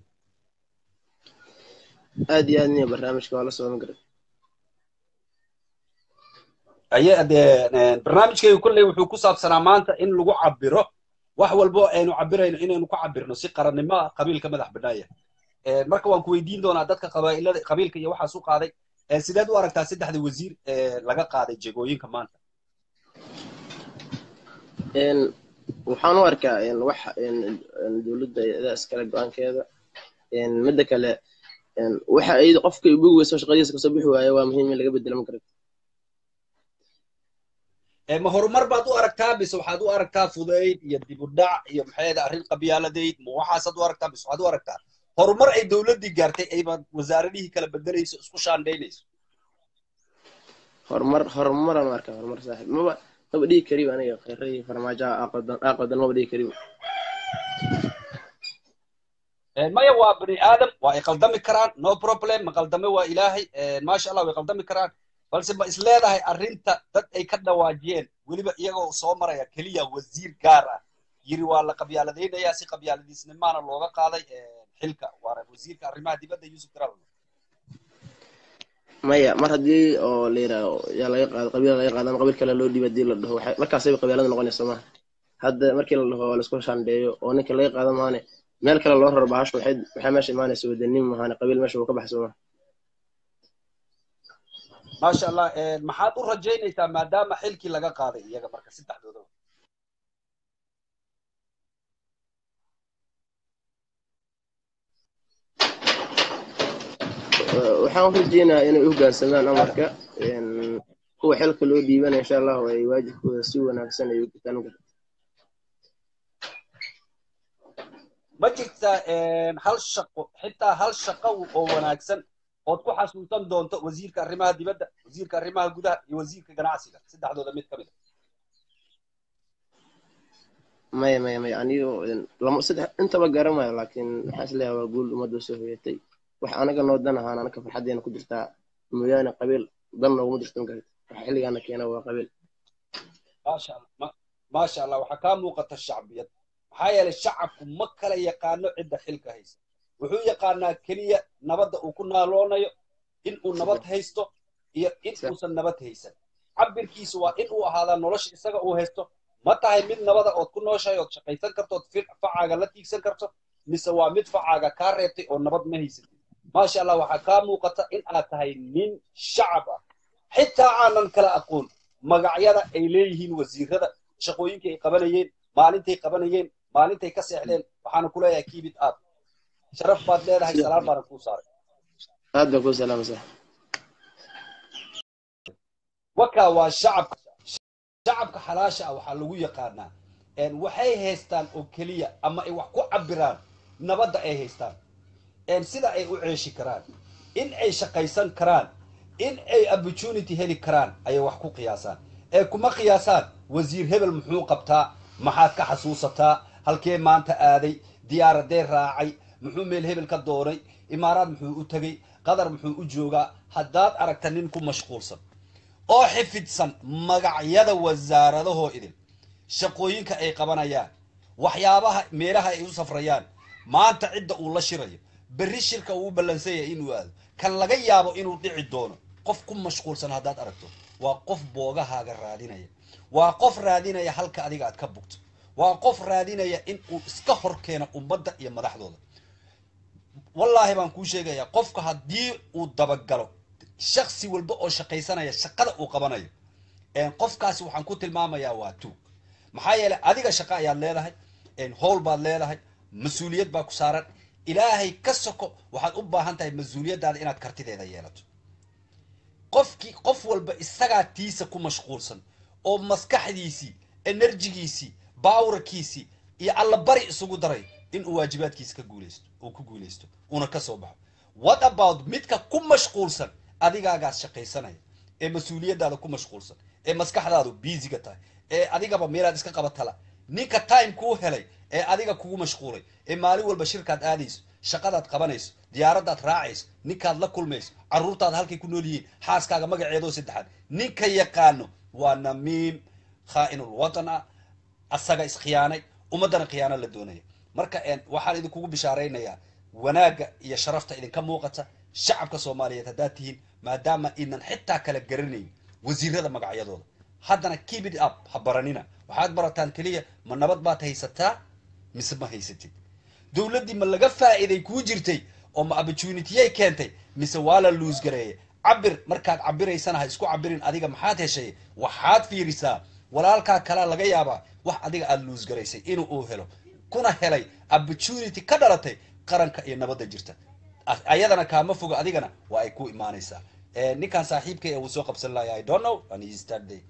aad iyo aad niya barnaamijka waa la socon kara aye dee barnaamijkaygu kolley wuxuu ku saabsanaa maanta in lagu cabiro wax walbo aynu cabirayno inaynu ku cabirno si qarannimo qabiilka madax banaaya marka waan ku weydiin doonaa dadka qabaa'ilada qabiilka iyo waxaas u qaaday sideed u aragtaa saddexda wasiir laga qaaday jegooyinka maanta waxaan u arkaa wax dowladda idaa iskale go-aankeeda midda kale waxa ay qofka bogi weyso shaqadiisa kasoo bixi waayo waa muhiim in laga bedelo ma karata ma horumar baad u aragtaa mise waxaad u aragtaa fudayd iyo dib u dhac iyo maxay arrin qabyaaladeyd ma waxaasaad u aragtaa mise waxaad u aragtaa horumar ay dowladdii gaartay ayba wasaaradihii kala bedelayso isku shaandhaynayso horumar horumaraan u arkaa horumar saaxiib maba maba dhihi kariyo aniga kheyray farmaajaha aaqadan maba dhihi kariyo maya waa bani aadam waa ay qaldami karaan no problem ma qaldame waa ilaahay maasha allah way qaldami karaan balse ma isleedahay arrinta dad ay ka dhawaajiyeen weliba iyagoo soo maraya keliya wasiir gaar ah yiri waa la qabyaaladaynayaa si qabyaaladiisnimaana looga qaaday xilka waana wasiirka arrimaha dibadda yusuf garal maya mar haddii oo la yidhaaho yaa laga qaado qabiil laga qaado ama qabiil kale loo dhiiba hadii la dhaho waxay markaasay qabiilada noqonaysa maaha hadda markii la dhaho laisku shandheeyo oo ninka laga qaado maane meel kale loo raro bahashu waxay waxay meesha imaanaysa wadanin maahane qabiil meesha uu ka baxso maaha maasha allah maxaad u rajaynaysaa maadaama xilkii laga qaaday iyaga marka saddexdoodaba waxaan u rajeynayaa inay u hoggaansamaan amarka kuwa xilka loo dhiibana insha allahu ay waajibkooda si wanaagsan ay u gutaan karta ma jirtaa hal shaqo xitaa hal shaqo oo wanaagsan ood ku xasuusan doonto wasiirka arrimaha dibadda wasiirka arrimaha gudaha iyo wasiirka ganacsiga saddexdooda mid ka mid maya maya maya anigo lama saddex intaba garamayo laakiin waxaan isleeyahay waa guul ummadda soo hoyatay wax anaga noo dan ahaan anaka farxaddeena ku jirtaa mooyaane qabiil dan nooguma jirtan karta waxa xilligaana keena waa qabiil maasha allah maasha allah waxaa kaa muuqata shacbiyad maxaa yeelay shacabku ma kala yaqaano cidda xilka haysa wuxuu yaqaanaa keliya nabadda uu ku naaloonayo in uu nabad haysto iyo in uusan nabad haysan cabirkiisu waa in uu ahaadaa nolosha isaga uu haysto ma tahay mid nabada ood ku nooshahay ood shaqaysan karto ood facaaga la tiigsan karto mise waa mid facaaga kaa reebtay oo nabad ma haysatid maasha allah waxaa kaa muuqata in aad tahay nin shacab ah xitaa aanan kala aqoon magacyada ay leeyihiin wasiirada shaqooyinkii ay qabanayeen maalintay qabanayeen maalintay ka seexdeen waxaana ku leeyahay kiibid aad sharaf baad leedahay salaam baana kuu saaray aad baan kuu salaamaysaa wakaa waa shacabka shacabka xalaasha ah waxaa lagu yaqaanaa waxay haystaan oo keliya ama ay wax ku cabiraan nabadda ay haystaan sida ay u ceeshi karaan in ay shaqaysan karaan in ay opportunity heli karaan ayay wax ku qiyaasaan ee kuma qiyaasaan wasiir hebel muxuu qabtaa maxaad ka xasuusataa halkee maanta aaday diyaaradee raacay muxuu meel hebel ka doonay imaaraad muxuu u tegey qatar muxuu u joogaa haddaad aragta nin ku mashquulsan oo xifidsan magacyada wasaaradahoo idin shaqooyinka ay qabanayaan waxyaabaha meelaha ay u safrayaan maanta cidda uu la shirayo berri shirka uu u ballansan yahay inuu aado kan laga yaabo inuu dhici doono qof ku mashquulsan haddaad aragto waa qof boogahaaga raadinaya waa qof raadinaya halka adiga aad ka bugto waa qof raadinaya in uu iska hor keeno ummadda iyo madaxdooda wallaahi baan kuu sheegayaa qofka haddii uu dabagalo shaksi walba oo shaqaysanaya shaqada uu qabanayo qofkaasi waxaan ku tilmaamayaa waa tuug maxaa yeelay adiga shaqo ayaad leedahay howl baad leedahay mas-uuliyad baa ku saaran ilaahay ka soko waxaad u baahan tahay mas-uuliyaddaada inaad kartideeda yeelato qofkii qof walba isagaa tiisa ku mashquulsan oo maskaxdiisii enerjigiisii baawrkiisii iyo allabari isugu daray in uu waajibaadkiisa ka guuleysto uu ku guuleysto uuna ka soo baxo what about midka ku mashquulsan adigaagaas shaqaysanaya ee mas-uuliyaddaada ku mashquulsan ee maskaxdaadu biisiga tahay ee adigaba meelaad iska qabatala ninka time kuu helay ee adiga kugu mashquulay ee maalin walba shirkaad aadayso shaqadaad qabanayso diyaaradaad raacayso ninkaad la kulmayso carruurtaada halkay ku nool yihiin xaaskaaga magaceedoo saddexaad ninka yaqaano waa namiim khaa'inul watan ah asaga iskhiyaanay ummaddana khiyaano la doonaya marka waxaan idinkugu bishaaraynayaa wanaagga iyo sharafta idinka muuqata shacabka soomaaliyeed haddaad tihiin maadaama idnan xitaa kala garanayn wasiirada magacyadooda haddana keep it up ha baranina waxaad barataan keliya ma nabad baad haysataa mise ma haysatid dowladdii ma laga faa'iiday kuu jirtay oo ma opportunitiyay keentay mise waa la luus gareeyay cabir markaad cabiraysana ha isku cabirin adiga maxaad heshay waxaad fiirisaa walaalkaa kalea laga yaabaa wax adiga aada luus garaysay inuu uu helo kuna helay opportunity ka dhalatay qaranka iyo nabadda jirta ayadana kaama fogo adigana waa ay ku imaanaysaa ninkan saaxiibkay uu soo qabsan lahay i don't know and he started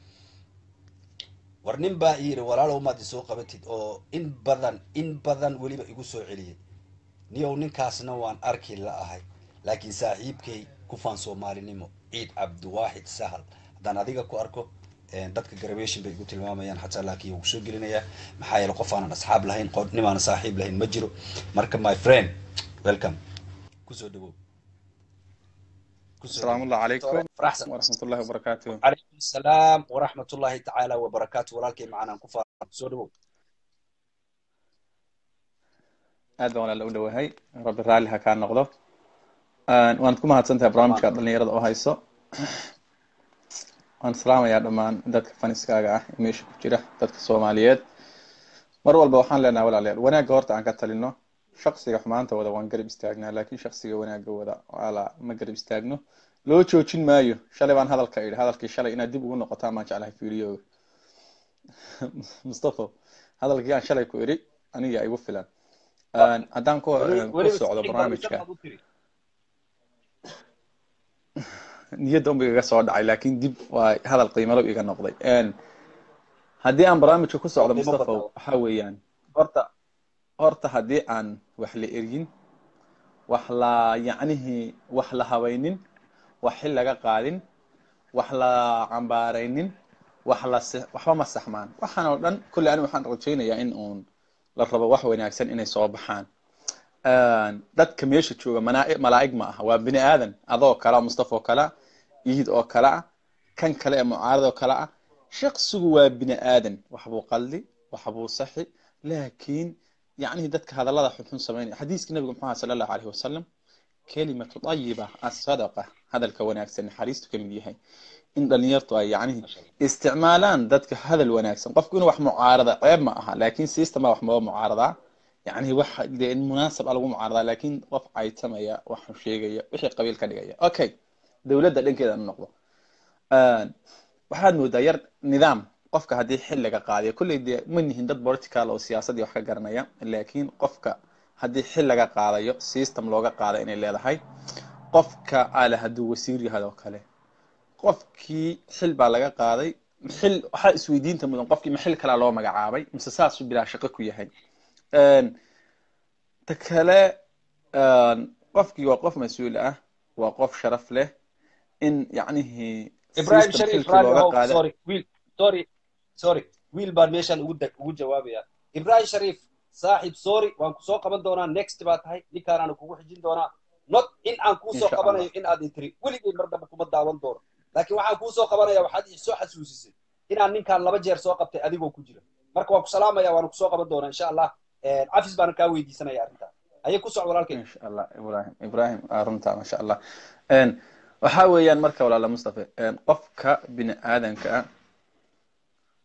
war nin baa yidhi walaalow maad isoo qabatid oo in badan in badan weliba igu soo celiyay niyow ninkaasna waan arki la ahay laakiin saaxiibkay kufaan soomaalinimo ciid cabdiwaaxid sahal haddaan adiga ku arko dadka graduation bay igu tilmaamayaan xataa laakiin wuu soo gelinayaa maxaa yeele qof aanan asxaab lahayn nimaana saaxiib lahayn ma jiro marka my friend welcome kusoo dhawow السلام الله عليكم ورحمة الله وبركاته عليكم السلام ورحمة الله تعالى وبركاته ولكن معنا كفار kusoo dhawow aad baan walaala u dhowahay rabbi raalli ha kaa noqdo waad ku mahadsantahay barnaamijka dhalinyarada oo hayso waan salaamayaa dhammaan dadka faniskaaga ah ee meesha ku jira dadka soomaaliyeed mar walba waxaan leenahay walaalayaal wanaagga horta aan ka talino shaksiga xumaanta wada waan garab istaagnaa laakiin shaksiga wanaagga wada ala ma garab istaagno loo joojin maayo shalay baan hadalka idhi hadalkii shalay inaad dib ugu noqotaan baan jeclahay fiidiyooga mustafa hadalkii aan shalay ku idhi aniga igu filan haddaan ku ku socdo barnaamijka niyadda unba igaga soo dhacay laakiin dib waa hadal qiimalo iga noqday haddii aan barnaamijka ku socdo mustafa waxa weeyaan horta horta haddii aan wax la eryin wax la yacnihii wax la habaynin wax xil laga qaadin wax la cambaaraynin wax la waxba ma saxmaan waxaan oo dhan kolley ani waxaan rajaynayaa in uun la rabo wax wanaagsan inay soo baxaan dadka meesha jooga malaa'ig ma aha waa bini aadan adoo kala mustafa oo kale iid oo kale ah kan kale ee mucaarad oo kale ah shaksigu waa bini aadan waxbuu qaldi waxbuu saxi laakiin yacnihi dadka hadallada xunxun samaynaya xadiiskii nabiga muxuu aha sala allahu alayhi wasalam kelimatu tayiba asadaqa hadalka wanaagsan naxariistu ka mid yahay in dhalinyartu ay yacnihi isticmaalaan dadka hadal wanaagsan qofku inuu wax mucaarada ceeb ma aha laakiin system baa wax maba mucaaradaa yacnihi wax dee munaasab a lagu mucaaradaa laakiin qof caytamaya waxu sheegaya wixii qabiil ka dhigaya okay dowladda dhankeeda anu noqdo waxaad moodaa yar nidaam qofka haddii xil laga qaadayo kolley dee ma nihin dad political oo siyaasadii wax ka garanaya laakiin qofka haddii xil laga qaadayo system looga qaada inay leedahay qofka ale hadduu wasiir yahay oo kale qofkii xil baa laga qaaday xil waxaa isweydiinta mudan qofkii ma xil kalaa loo magacaabay mise saasuu bilaa shaqo ku yahay ta kale qofkii waa qof mas-uul ah waa qof sharaf leh in yacnihii ibrahim sharif raalli sorry wiil sorry sorry wiil baan meeshaan ugu ugu jawaabaya ibrahim sharif saaxib sorry waan kusoo qaban doonaa next baa tahay ninkaanaanu kugu xijin doonaa not in aan kuusoo qabanayo in aad intiri weligay mar dambe kuma daawan doono laakiin waxaan kuusoo qabanaya waxaad soo xasuusisay inaan ninkaan laba jeer soo qabtay adigoo ku jira marka waan ku salaamaya waana kusoo qaban doonaa insha allah cafis baana kaa weydiisanaya arrintaa ayay ku socd walaalkay insha allah ibrahim ibrahim runta masha allah waxa weeyaan marka walaala mustafa qofka bini aadanka ah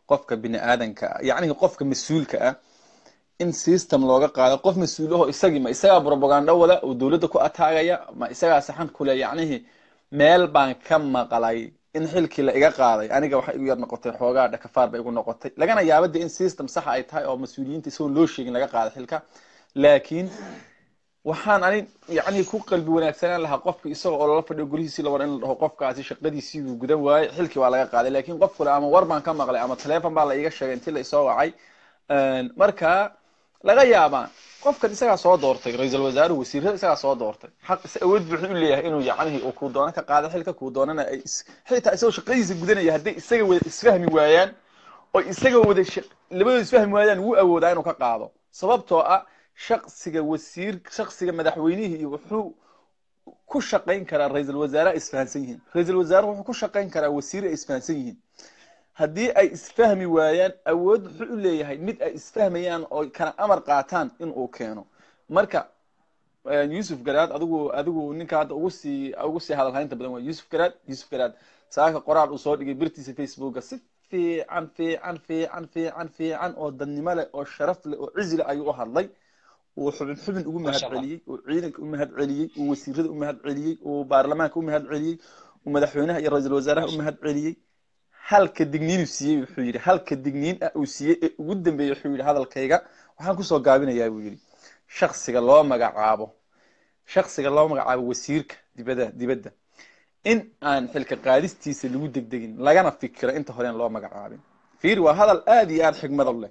qofka bini aadanka ah yacnihi qofka mas-uulka ah in system looga qaado qof mas-uulaho isagii ma isagaa propaganda wada oo dowladda ku ataagaya ma isagaa saxan kule yacnihi meel baan ka maqlay in xilkii la iga qaaday aniga waxay igu yar noqotay xoogaa dhakafaar bay igu noqotay lagana yaaba de in system saxa ay tahay oo mas-uuliyiinta isagoon loo sheegin laga qaaday xilka laakiin waxaan ani yacni ku qalbi wanaagsanaan lahaa qofka isagoo oo lala fadhiyo gurihiisii la war in la dhaho qofkaasi shaqadiisii buu gudan waayey xilkii waa laga qaaday laakiin qof kale ama war baan ka maqlay ama teleefon baa la iiga sheegay intii la isoo wacay marka laga yaabaa qofkan isagaa soo doortay ra-iisul wasaaruhu wasiirada isagaa soo doortay xaq is awood buuxu u leeyahay inuu yacnihi uu kuu doono ka qaado xilka kuu doonana ay xitaa isagoo shaqadiisa gudanaya hadday isaga wada isfahmi waayaan oo isaga wada labadooda isfahmi waayaan wuu awoodaa inuu ka qaado sababtoo ah shaksiga wasiir shaksiga madaxweynihii iyo wuxuu ku shaqayn karaa ra-iisul wasaaraha isfahansan yihiin ra-iisul wasaaruhu wuxuu ku shaqayn karaa wasiir ay isfahansan yihiin haddii ay isfahmi waayaan awood wuxuu u leeyahay mid ay isfahmayaan oo kana amar qaataan in uu keeno marka yuusuf garaad adigu adigu ninka hadda ugu sii ugu sii hadalhaynta badan waa yuusuf garaad yuusuf garaad saaka qoraal uu soo dhigay birtiisa facebooka si fiican fiican fiican fiican fiican oo dadnimo leh oo sharaf leh oo cizi leh ayuu u hadlay uu xubin xubin ugu mahad celiyey uu ciidanka u mahad celiyey uu wasiirada u mahad celiyey uu baarlamaanka u mahad celiyey uu madaxweynaha iyo ra-iisul wasaaraha u mahad celiyey halka digniin uu siiyey wuxuu yidhi halka digniin ah uu siiyey ee ugu dambeeyey wuxuu yidhi hadalkayga waxaan kusoo gaabinayaa buu yidhi shaksiga loo magacaabo shaksiga loo magacaabo wasiirka dibadda dibadda in aan xilka qaadistiisa lagu degdegin lagana fikiro inta horeen loo magacaabin fiir waa hadal aad iyo aad xigmad u leh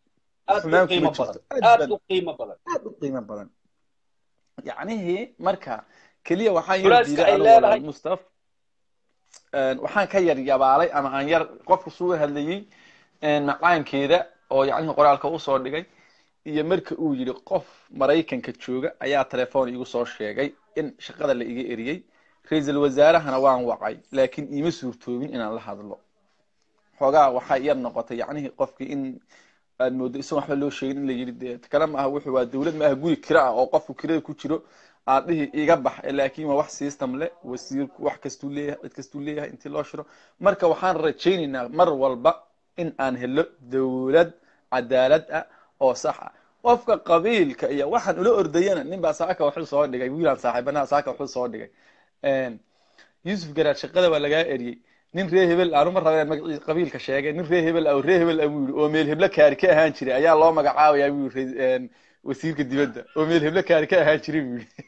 aad u qiimo badan aad u qiimo badan yacnihii marka keliya waxaan Culeyska ay leedahay. mustaf waxaan ka yar yabaalay ama aan yar qofka suga hadlayey macaankeeda oo yacnihi qoraalka usoo dhigay iyo marka uu yidhi qof maraykanka jooga ayaa telefoon igu soo sheegay in shaqada la iga eriyey ra-iisul wasaarahana waan wacay laakiin iima suurtoobin inaan la hadlo xoogaa waxaa yar noqotay yacnihii qofkii in aad moodo isagoon waxba loo sheegin in la yidhi dee kale ma aha wuxuu waa dowlad ma aha guri kira ah oo qofku kirada ku jiro aad dhihi iga bax laakiin waa wax system leh wasiirku wax kastuu leeyahay cid kastuu leeyahay intii loo shiro marka waxaan rajaynaynaa mar walba in aan helo dowlad cadaalad ah oo sax ah qofka qabiilka iyo waxaan ula ordayana nin baa saaka wuxuu soo dhigay wiilaan saaxiibanaha saaka wuxuu soo dhigay yuusuf garaad shaqada waa lagaa eriyey nin ree hebel aanu ma rabeen magaciisa qabiilka sheegay nin ree hebel ah oo ree hebel ah buu yidhi oo meel heblo kaari ka ahaan jiray ayaa loo magacaabayaa buu yidhi wasiirka dibadda oo meel heblo kaari ka ahaan jiray buu yidhi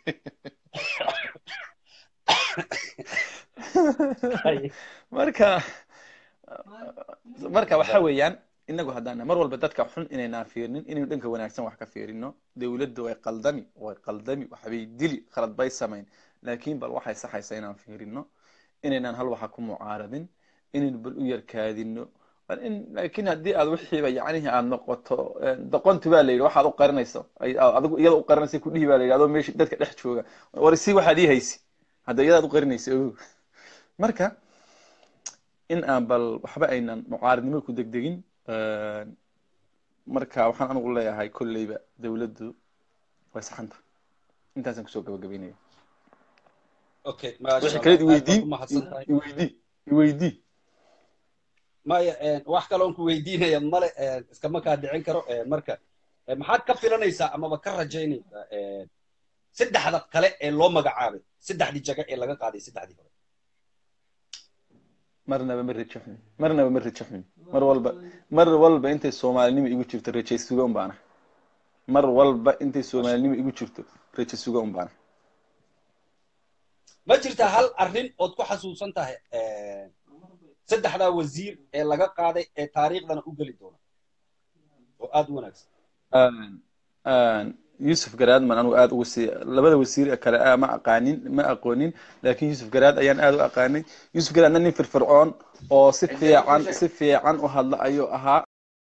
marka marka waxa weeyaan inagu haddaan mar walba dadka xun inaynaan fiirinin inaynu dhanka wanaagsan wax ka fiirino dowladda way qaldami way qaldami waxbay dili khalad bay samayn laakiin bal waxay saxaysa inaan fiirino inaynaan hal waxa ku mucaaradin inaynu bal u yarkaadino in laakiin haddii aad wixiiba yacnihi aad noqoto doqonti baa la yidhi waxaad u qarinayso adigu iyada u qarinaysa kudhihi baa la yidhi adoo meesha dadka dhex jooga war si waxaad ii haysi hadda iyadaad u qarinaysa ogow marka in aan bal waxba aynan mucaaradnimo ku degdegin marka waxaan anigu leeyahay kolleyba dowladdu way saxanta intaasaan kusoo gabagabeynaya okay wixii kale iweydii iweydii iweydii maya wax kaloon ku weydiinaya male iskama kaa dhicin karo marka maxaad ka filanaysaa amaba ka rajaynaysaa saddexda kale ee loo magacaabay saddexdii jaga ee laga qaaday saddexdii hore marnaba ma rajo xumin marnaba ma rajo xumin mar walba mar walba intay soomaalinimo igu jirto rajo suga un baana mar walba intay soomaalinimo igu jirto rajo suga un baana ma jirtaa hal arrin ood ku xasuusan tahay saddexdaa wasiir ee laga qaaday ee taariikhdana u geli doona oo aad u wanaagsan yusuf garaadman anugu aad ugu sii labada wasiir kale ah ma aqaanin ma aqoonin laakiin yusuf garaad ayaan aad u aqaanay yusuf garaadna nin firfircoon oo si fiican si fiican u hadla ayuu ahaa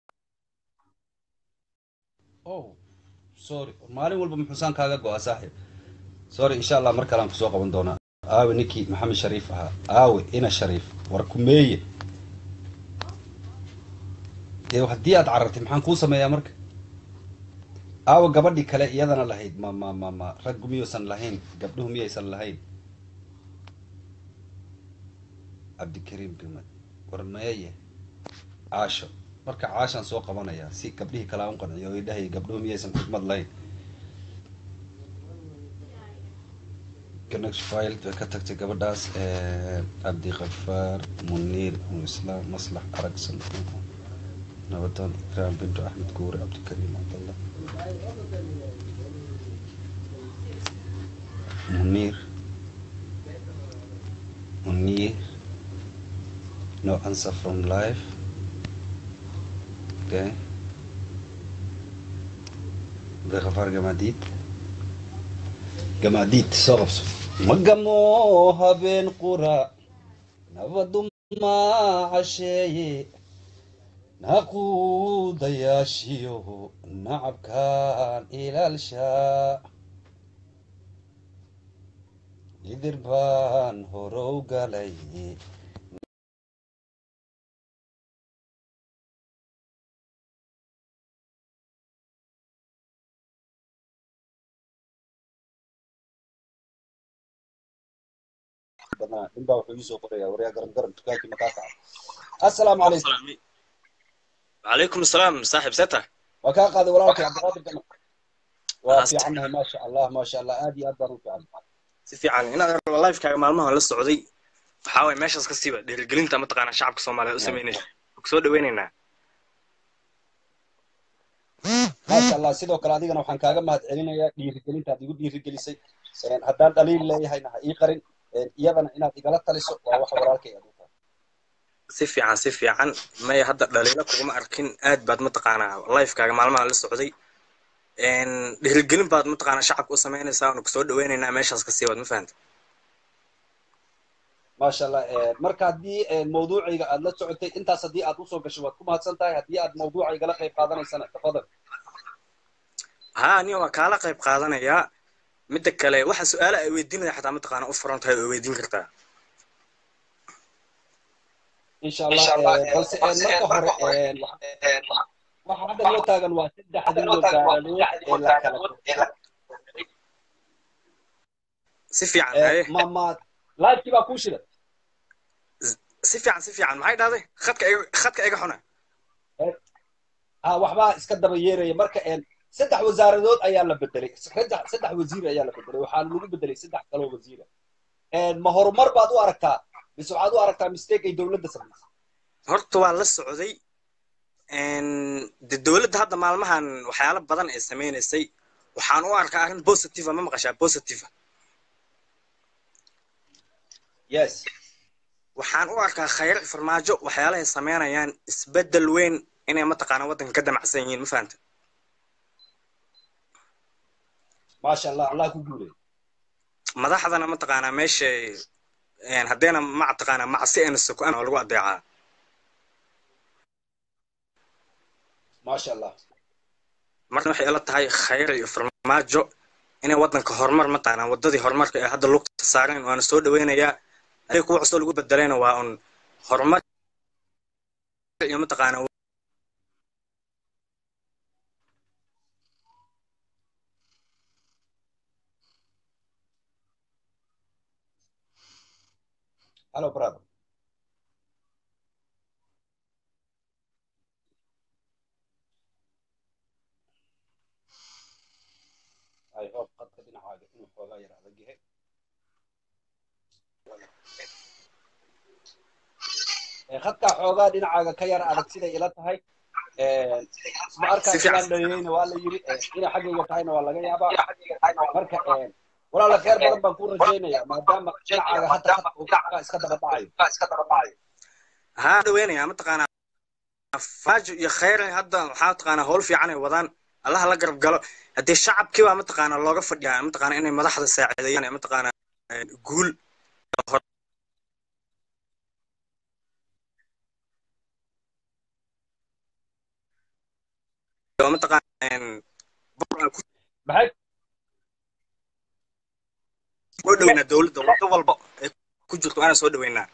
oh sorry maalin walba muxuusaan kaaga go-a saaxib sorry insha allah mar kalean kusoo qaban doonaa aawe ninkii maxamed shariif ahaa aawe ina shariif war kumeeye dee haddii aad carartay maxaan kuu sameeyaa marka aawa gabadhii kale iyadana lahayd ma ma ma ma raggu miyuusan lahayn gabdhuhu miyaysan lahayn cabdikariim gumad war meeye caasho marka caashaan soo qabanayaa si gabdhihii kalaa u qanciyo oo idhahay gabdhuhu miyaysan xikmad lahayn connect file way ka tagtay gabadhaas cabdiqafaar muniir islaam maslax aragsan nabadoon ikraam bintu axmed guure cabdikariim cabdallah muniir muniir no answer from life okay cabdiqafaar gamaadiid gamaadiid soo qabso ma gamo habeen qura nabadu ma casheeye naquudayaashiyo nacabkaan ilaalshaa idir baan horow galay ninbaa wuxuu iisoo qorayaa waryaa garan garan dukaankii makaa kaca assalaamu calaykum وعليكم السلام صاحب ستة waa kaa qaaday walaalkay cabdiqaadir gama waa fiicannahay maasha allah maasha allah aad iyo aad baan u fiican si fiican inaad lifekaaga maalmahan la socday waxaa waye meeshaas ka siiba dhiirigelinta mataqaanaa shacabka soomaaliyeed u sameynaysa kusoo dhaweynaynaa maasha allah sidoo kale adigana waxaan kaaga mahad celinayaa dhiirigelinta aad igu dhiirigelisay haddaan dhaliil leeyahayna ha ii qarin iyadana inaad igala taliso waa waxa walaalkay aad u tahay si fiican si fiican maya hadda dhaliilo kuguma arkin aad baad mataqaanaa lifekaaga maalmahan la socday dhiirigelin baad mataqaanaa shacabka u samaynaysaa waanu kusoo dhaweynaynaa meeshaas ka siibaad ma fahanta maasha allah marka haddii mawduucayga aad la socotay intaas haddii aad usoo gashay waad ku mahadsan tahay haddii aad mawduucaygala qayb qaadanaysana tafadal ha aniga waa kaala qayb qaadanayaa midda kale waxa su-aala ay weydiinaya xataa mataqaanaa u furan tahay oo weydiin kartaa insha allah balse marka hore waxa hadda loo taagan waa saddexdii wasaaradood ee la kala si fiican haye mama laifkii baa kuu shida si fiican si fiican maxay dhahday khadka iga khadka iga xuna ha waxbaa iska daba yeeraya marka saddex wasaaradood ayaa la bedelay saddex saddex wasiir ayaa la bedelay waxaa lagu bedelay saddex kaloo wasiira ma horumar baad u aragtaa mise waxaad u aragtaa mistake ay dowladda samaysay horta waa la socday de dowladda hadda maalmahan waxyaalo badan ay sameynaysay waxaan u arkaa arrin positive ma maqashaa positive yes waxaan u arkaa khayr farmaajo waxyaalahay sameynayaan isbeddel weyn inay mataqaanaa waddanka ka damacsan yihiin ma fahanta maasha allah allah ku guulay madaxdana mataqaanaa meeshay haddayna mataqaanaa macsi ayna sukaan oo lagu adeecaa maasha allah marna waxay ila tahay khayr iyo farmaajo inay waddanka horumar mataqaanaa waddadii horumarka ee hadda lugta saareen waana soo dhaweynayaa aday kuwa cusub lagu bedelayna waa un horumar iyo mataqaanaa hello brother I hope qadka dhinacaaga inuu xoogaa yar adag yahay khadkaa xoogaa dhinacaaga ka yar adag siday ila tahay ma arkaa ilaan dhaliyeyna waa la yiri inay xaggayga tahayna waa laga yaabaa marka walaala khayr badan baan ku rajaynaya maadaama dhinacaaga hadda khadka uu ka iska daba dhacayo haa dhaweynaya mataqaanaa faajo iyo khayr hadda waxaa mataqaanaa howl fiican ay wadaan allaha la garab galo haddii shacabkii baa mataqaanaa looga fadhiyaa mataqaanaa inay madaxda saacideeyaan mataqaanaa guul maxay soo dhaweynaa dowladda wado walba ay ku jirto waana soo dhaweynaa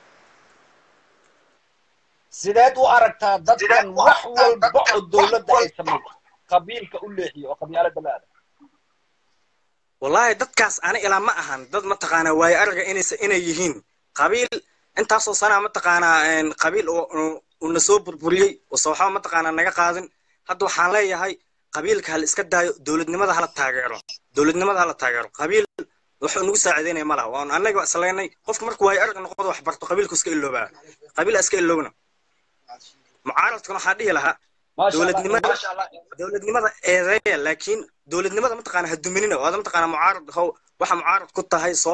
sideed u aragtaa dadkan wax walba oo dowladda ay samayso qabiilka u leexiyo oo qabyaalada la aada wallahi dadkaas ani ilaa ma ahan dad mataqaanaa waayo araga inaysa inay yihiin qabiil intaasoo sanaa mataqaanaa qabiil uuna soo burburiyey use waxba mataqaanaa naga qaadin hadda waxaan leeyahay qabiilka hala iska daayo dowladnimada hala taageero dowladnimada hala taageero qabiil wuxuu nagu saacideynaya ma laha waan annaga islaynay qofka markuu waayo arag noqdo wax barto qabiilku iska iloobaa qabiila iska iloobna mucaaradkan waxaa dhihi lahaa maasha allah dowladnimada maasha allah dowladnimada eedeeya laakiin dowladnimada mataqaana ha duminina waada mataqaana mucaarad how waxa mucaarad ku tahay soo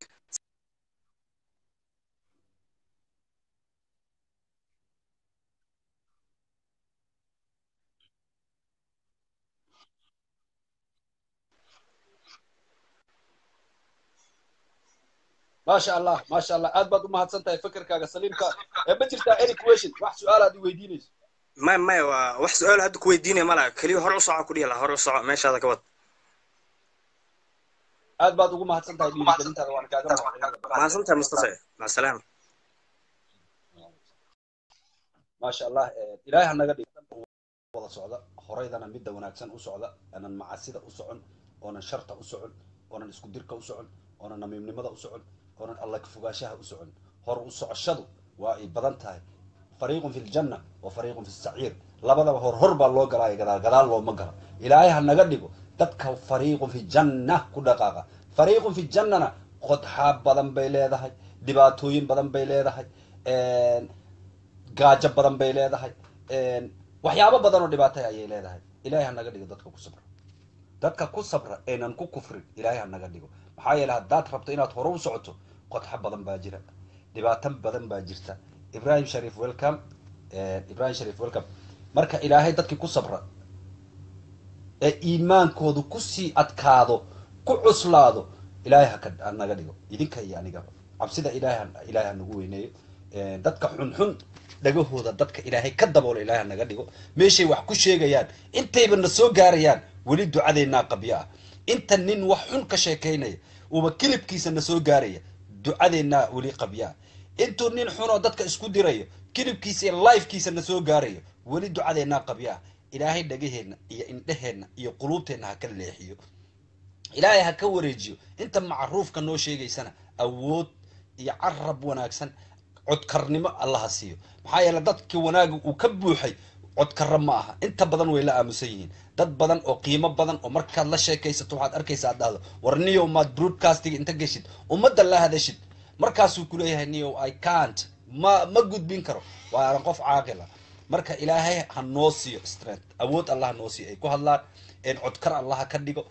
maasha allah maasha allah aad baad u mahadsan tahay fikirkaaga saliimka ee ma jirtaa any question wax su-aal aad i weydiinayso maya maya waa wax su-aal hadda ku weydiinaya ma laha keliya hore u soco ku dhihi laha hore u soco meeshaada ka wad aad baad ugu mahadsan tahay dhiirigelintaada waan kaaga mahadcelinayaa mahadsantahay mustafa macasalaam maasha allah ilaahay ha naga dhigo wada socda horaydana midda wanaagsan u socda aanan macasida u socon oonan sharta u socon oonan isku dirka u socon oonan namiimnimada u socon oonan alla ka fogaanshaha u socon hor u socoshadu waa ay badan tahay fariiqun fi ljanna wa fariiqun fi saciir labadaba hor hor baa loo galaayo gadaal gadaal looma gala ilaahay ha naga dhigo dadka fariiqun fi janna ku dhaqaaqa fariiqun fi jannana qodxaab badan bay leedahay dhibaatooyin badan bay leedahay gaajo badan bay leedahay waxyaabo badan oo dhibaatay ayay leedahay ilaahay ha naga dhigo dadka ku sabra dadka ku sabra eenan ku kufrin ilaahay ha naga dhigo maxaa yeele haddaad rabto inaad hore u socoto qodxo badan baa jira dhibaato badan baa jirta ibrahim sharif welcome ibrahim sharif welcome marka ilaahay dadkii ku sabra ee iimaankoodu kusii adkaado ku cuslaado ilaahay haka ha naga dhigo idinka iyo anigaba cabsida ilaahay ha- ilaahay ha nagu weyneeyo dadka xunxun dhagahooda dadka ilaahay ka daboola ilaahay ha naga dhigo meeshay wax ku sheegayaan intayba na soo gaarayaan weli ducadeennaa qabyo ah inta nin wax xun ka sheekaynaya uuba kilibkiisa na soo gaaraya ducadeennaa weli qabyo ah intuu nin xunoo dadka isku dirayo kilibkiisa iyo lifekiisa na soo gaarayo weli ducadeennaa qabyo ah ilaahay dhagaheenna iyo indheheenna iyo quluubteenna ha ka leexiyo ilaahay ha ka wareejiyo inta macruufka noo sheegaysana awood iyo carab wanaagsan codkarnimo allaha siiyo maxaa yeele dadkii wanaaga uu ka buuxay codkarra ma aha inta badan way la aamusan yihiin dad badan oo qiimo badan oo markaad la sheekaysato waxaad arkaysa aad dhahdo war niyow maad broadcastiga inta geshid ummadda la hadashid markaasuu kuleeyahay niyow i can't ma ma gudbin karo waa qof caaqila marka ilaahay ha noo siiyo strength awood allah ha noo siiyo ay ku hadlaan codkar allaha ka dhigo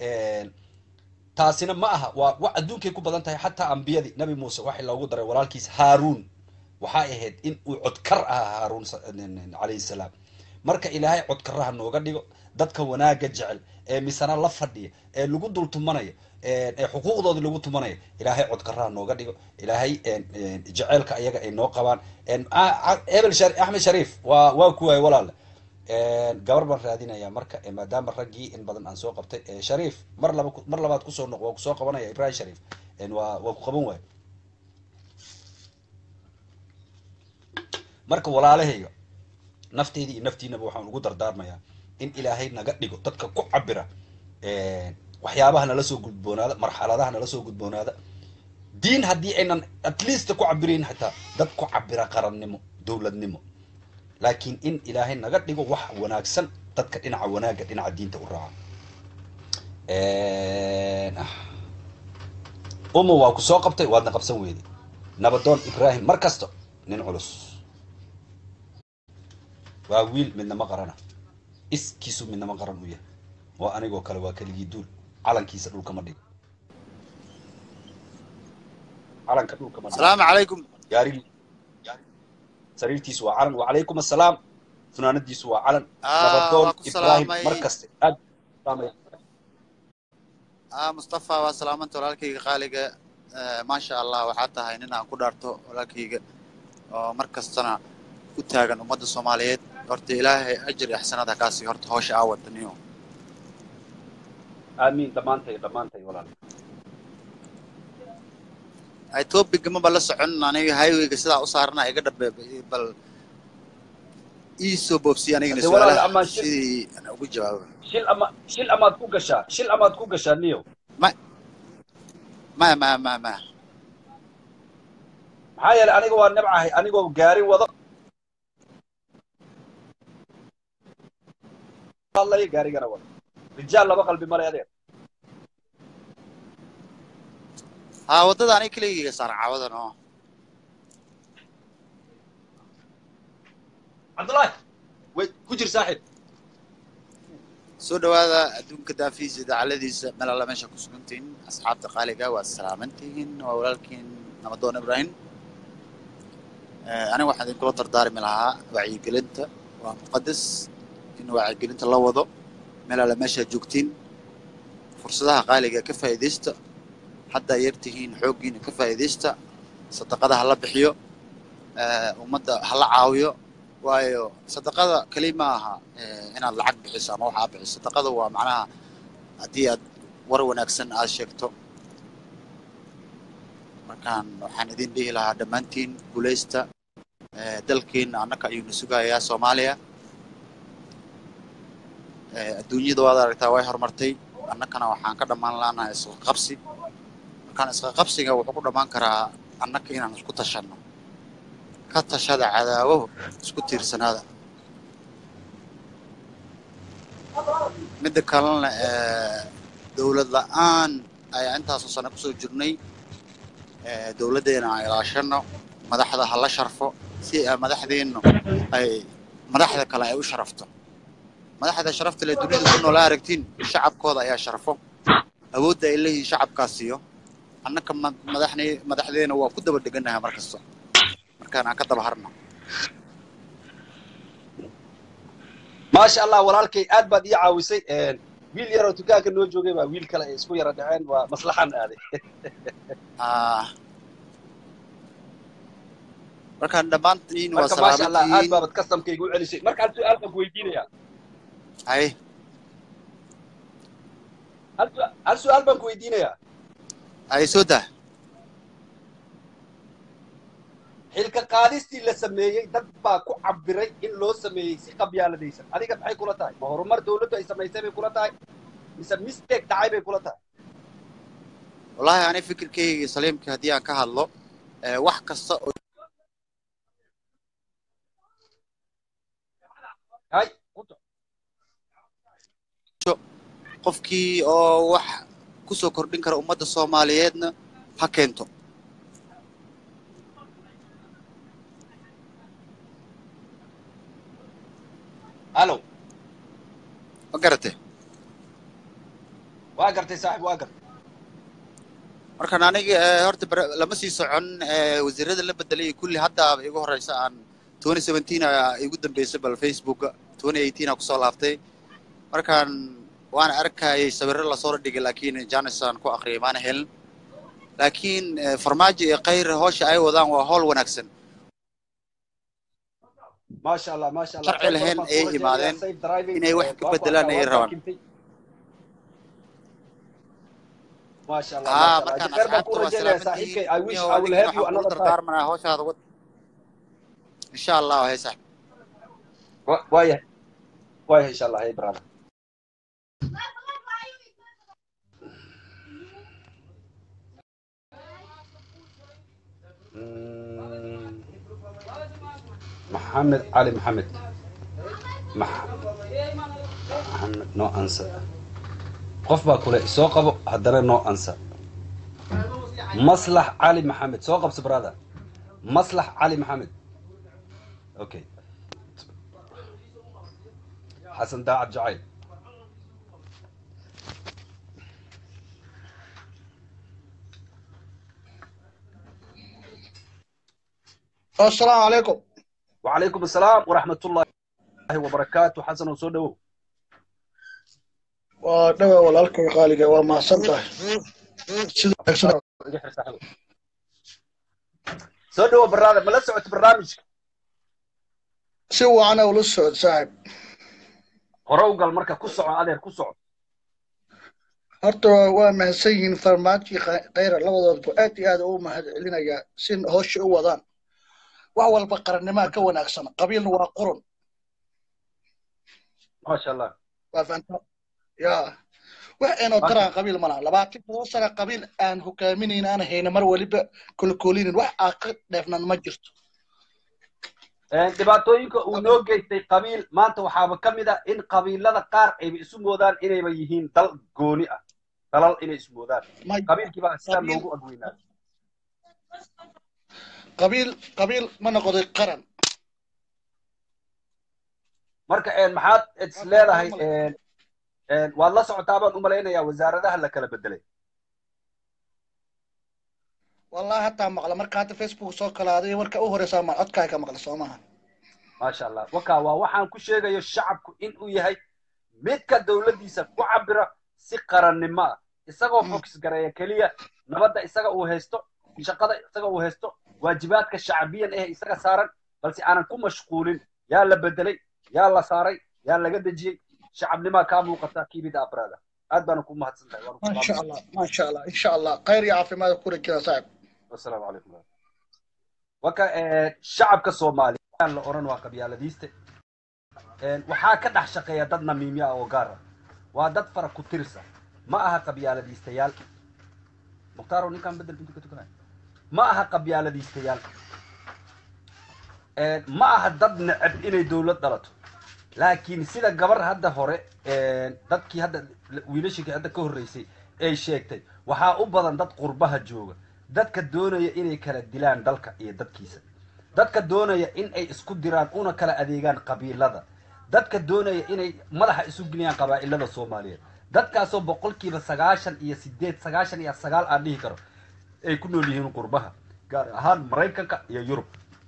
taasina ma aha waa wax adduunkay ku badan tahay xataa ambiyadii nabi muuse waxay loogu daray walaalkiis haaruun waxay ahayd in uu codkar ahaa haaruun calayhi salaam marka ilaahay codkaraha nooga dhigo dadka wanaagga jecel ee misana la fadhiya ee lagu dul tumanaya ee xuquuqdooda lagu tumanaya ilaahay codkaraha nooga dhigo ilaahay jeceelka ayaga ay noo qabaan hebel axmed shariif waa waa kuwaay walaale gabar baan raadinaya marka maadaama raggii in badan aan soo qabtay shariif mar laba mar labaad kusoo noq waa kusoo qabanaya ibrahim shariif waa waa ku qaban waayo marka walaalahayga nafteyda iyo naftiinaba waxaan ugu dardaarmayaa in ilaahay naga dhigo dadka ku cabira waxyaabaha nala soo gudboonaada marxaladaha nala soo gudboonaada diin haddii aynan at least ku cabirayn xitaa dad ku cabira qarannimo dowladnimo laakiin in ilaahay naga dhigo wax wanaagsan dadka dhinaca wanaagga dhinaca diinta u raaca uma waa ku soo qabtay waadna qabsan weyday nabadoon ibrahim mar kasta nin culus waa wiil midnama qarana iskiisu midnama qaran u yahay waa anigoo kale waa keligii duul calankiisa dhulka ma dhigo calanka dhulka ma dhigo السلام عليكم gaarigii sariirtiisu waa calan wacalaykum assalaam funaanadiisu waa calan آه nabadoon واكو ibrahim سلامي mar kaste aad salaamaya آه مصطفى وسلامنت ولالكيga qaaliga آه ما شاء الله waxaa tahay nin aan ku dhaarto walaalkayga oo mar kastana u taagan ummadda soomaaliyeed horta ilaahay ajir iyo xasanada kaasi horta hawsha aa wadaniyo aamiin dhammaantay dhammaantay walaal ay topiga maba la socon aniga highwayga sidaa u saarana iga dhabe bal ii soo boobsiye anigana Hade walaal, su-aalaha ama shil- sidii aan ugu jawaabo shil ama shil amaad ku gashaa shil amaad ku gashaa niyo ma ma ma ma maxaa yeelay aniga waa nebcahay anigoo gaari wado hadlaya gaarigana wada rijaal laba qalbi male adeer haa waddada aniga keligayga saaran caawadan oo cabdullaahi way ku jir saaxiib soo dhawaada adduunka daafiisa idaacaladiisa meel alla meesha ku sugantihiin asxaabta qaaliga waad salaamantihiin waa walaalkiin namadoon ibrahim aniga waxaan idinkula dardaarmi lahaa wacyigelinta waa muqadas in wacyigelinta la wado meel alla meesha joogtiin fursadaha qaaliga ka faa'iidaysta haddaa yartihiin xooggiina ka faa'iidaysta sadaqada ha la bixiyo ummadda ha la caawiyo waayo sadaqada keli ma aha inaad lacag bixiso ama waxaa bixiso sadaqada waa macnaha haddii aad war wanaagsan aad sheegto markaan waxaan idin dhihi lahaa dhammaantiin guulaysta dalkeena annaka ayuuna sugayaa soomaaliya adduunyada waad aragtaa way horumartay annakana waxaan ka dhammaan laanahay isqa qabsi markaan isqa qabsiga wuxuu ku dhammaan karaa annaka inaan isku tashanno ka tashada cadaawahu isku tiirsanaada midda kalena dowlad la-aan ayaa intaasoo sano kusoo jirnay dowladdeena aan ilaashano madaxda ha la sharfo si madaxdeennu ay madaxda kale ay u sharafto madaxda sharafta le dunida ku noola aragtiin shacabkooda ayaa sharfo awoodda ay leeyihiin shacabkaas siiyo annaka madaxne madaxdeena waa ku daba deganahay mar kasta markaan aan ka daba harno maasha allah walaalkay aad baad ii caawisay wiil yaroo dukaanka noo joogay baa wiil kale ay isku yara dhaceen waa maslaxan aaday markaan dhammaantiin waa marka maasha allah aad salaamantihiin baabad kastamkayga u celisay markaan su-aal baan ku weydiinayaa hay hal su- hal su-aal baan ku weydiinayaa hay soo dah xilka qaadistii la sameeyey dad baa ku cabiray in loo sameeyey si qabyaaladaysan adiga maxay kula tahay ma horumar dawladdu ay samaysay bay kula tahay mise mistake dhacay bay kula tahay wallahi ani fikirkayga saliimka haddii aan ka hadlo eh, wax kasta oo hay quto qofkii oo wax kusoo kordhin kara ummadda soomaaliyeedna ha keento hallow ma garate waa gartay saaxib waa gartay markaan aniga eh, horta bara- lama sii socon eh, wasiirada la bedelay kulli haddaaba igu horeysa aan twenty seventeen aa igu dambeysay bal facebooka twenty eighteen aa kusoo laaftay markaan waan arkayay sawirro lasoo dhigay laakiin janis aan ku aqriyay maana helin laakiin eh, farmaajo iyo khayr howsha ay wadaan waa howl wanaagsan maasha allah maasha allah sharci lahayn ayay imaadeen inay wax ka bedelaan ayay rabaan maasha allah haa maasha allah markaan khayr baan ku asxaabta waa rajaynaya saaxiibkay salaamantihiin i wish niyow i will adigina have you waxaan kula another time dardaarmanaa howshaada wad insha allah hay sax Wa- waayahay waayahay insha allah hey brother Mm, maxamed cali maxamed Max- maxamed no answer qof baa kule soo qabo haddana no answer maslax cali maxamed soo qabso brother maslax cali maxamed okay xasan daacad jacayl السلام عليكم وعليكم السلام ورحمة الله وبركاته حسن وسو دhowow ودوا walaalkay qaaliga waa mahadsan tahay sida wanaagsan iga xir saaxiibo. soo dhowo barnaamij ma la socoto barnaamijka si wacan ula socod saaxib hore u gal marka ku soco adeer ku soco horta waa mahadsan yihiin farmaajo iyo Khay- khayra labadoodba aad iyo aad ugu mahad celinayaa si howsha u wadaan wax walba qarannimaa ka wanaagsan qabiilna waa qurun maasha allah waa fahanta ya wax aynoo daraan qabiil malaha labaatan todoba sana qabiil aan hogaaminayn aan hayna mar waliba kolkolinin wax aa ka dheefnan ma jirto dhibaatooyinka uu noo geystay qabiil maanta waxaaba ka mid ah in qabiilada qaar ayba isu moodaan inayba yihiin dal gooni ah dalal inay isu moodaan may qabiilkii baa sidaa qabiil loogu agweynaa qabiil qabiil ma noqday qaran marka een, maxaad is Taas leedahay waxaan u malay een, een, waad la socotaa baan u malaynayaa wasaaradaha la kala bedelay wallahi hataa maqla marka hadda facebook soo kalaaday warka u horeysaa ma codkaa ka maqla soo maaha maasha allah waka waa waxaan ku sheegayo shacabku inuu yahay midka dowladdiisa ku cabira si qarannimo ah isagoo Mm. focus gareeya keliya nabadda isaga uu haysto shaqada isaga uu haysto waajibaadka shacbiyan eh isaga saaran balse aanan ku mashquulin yaa la bedelay yaa la saaray yaa laga dejiyey shacabnimaa kaa muuqata kiibida abrada aad baana ku mahadsan tahay waana ku ما شاء salaamaya الله ما شاء الله ان شاء الله خير يا عافي ماذا كل كذا صعب wasalaamu calaykum waka eh, shacabka soomaaliya la oran waa qabyaaladiiste Een, waxaa ka dhex shaqeeya dad namiimyo ah oo gaar ah waa dad fara ku tirsa ma aha qabyaaladiistayaal mukhtaaro ninkaan bedel bintu ka tukanaya ma aha qabyaaladiistayaal Een, ma aha dad neceb inay dowlad dhalato laakiin sida gabar hadda hore een, dadkii hadda wiilashii hadda ka horreysay ay sheegtay waxaa u badan dad qurbaha jooga dadka doonaya inay kala dilaan dalka iyo dadkiisa dadka doonaya in ay isku diraan una kala adeegaan qabiilada dadka doonaya inay madaxa isu geliyaan qabaa'ilada soomaaliyeed dadkaasoo boqolkiiba sagaashan iyo sideed sagaashan iyo sagaal aan dhihi karo ay ku nool yihiin qurbaha gaar ahaan maraykanka iyo yurub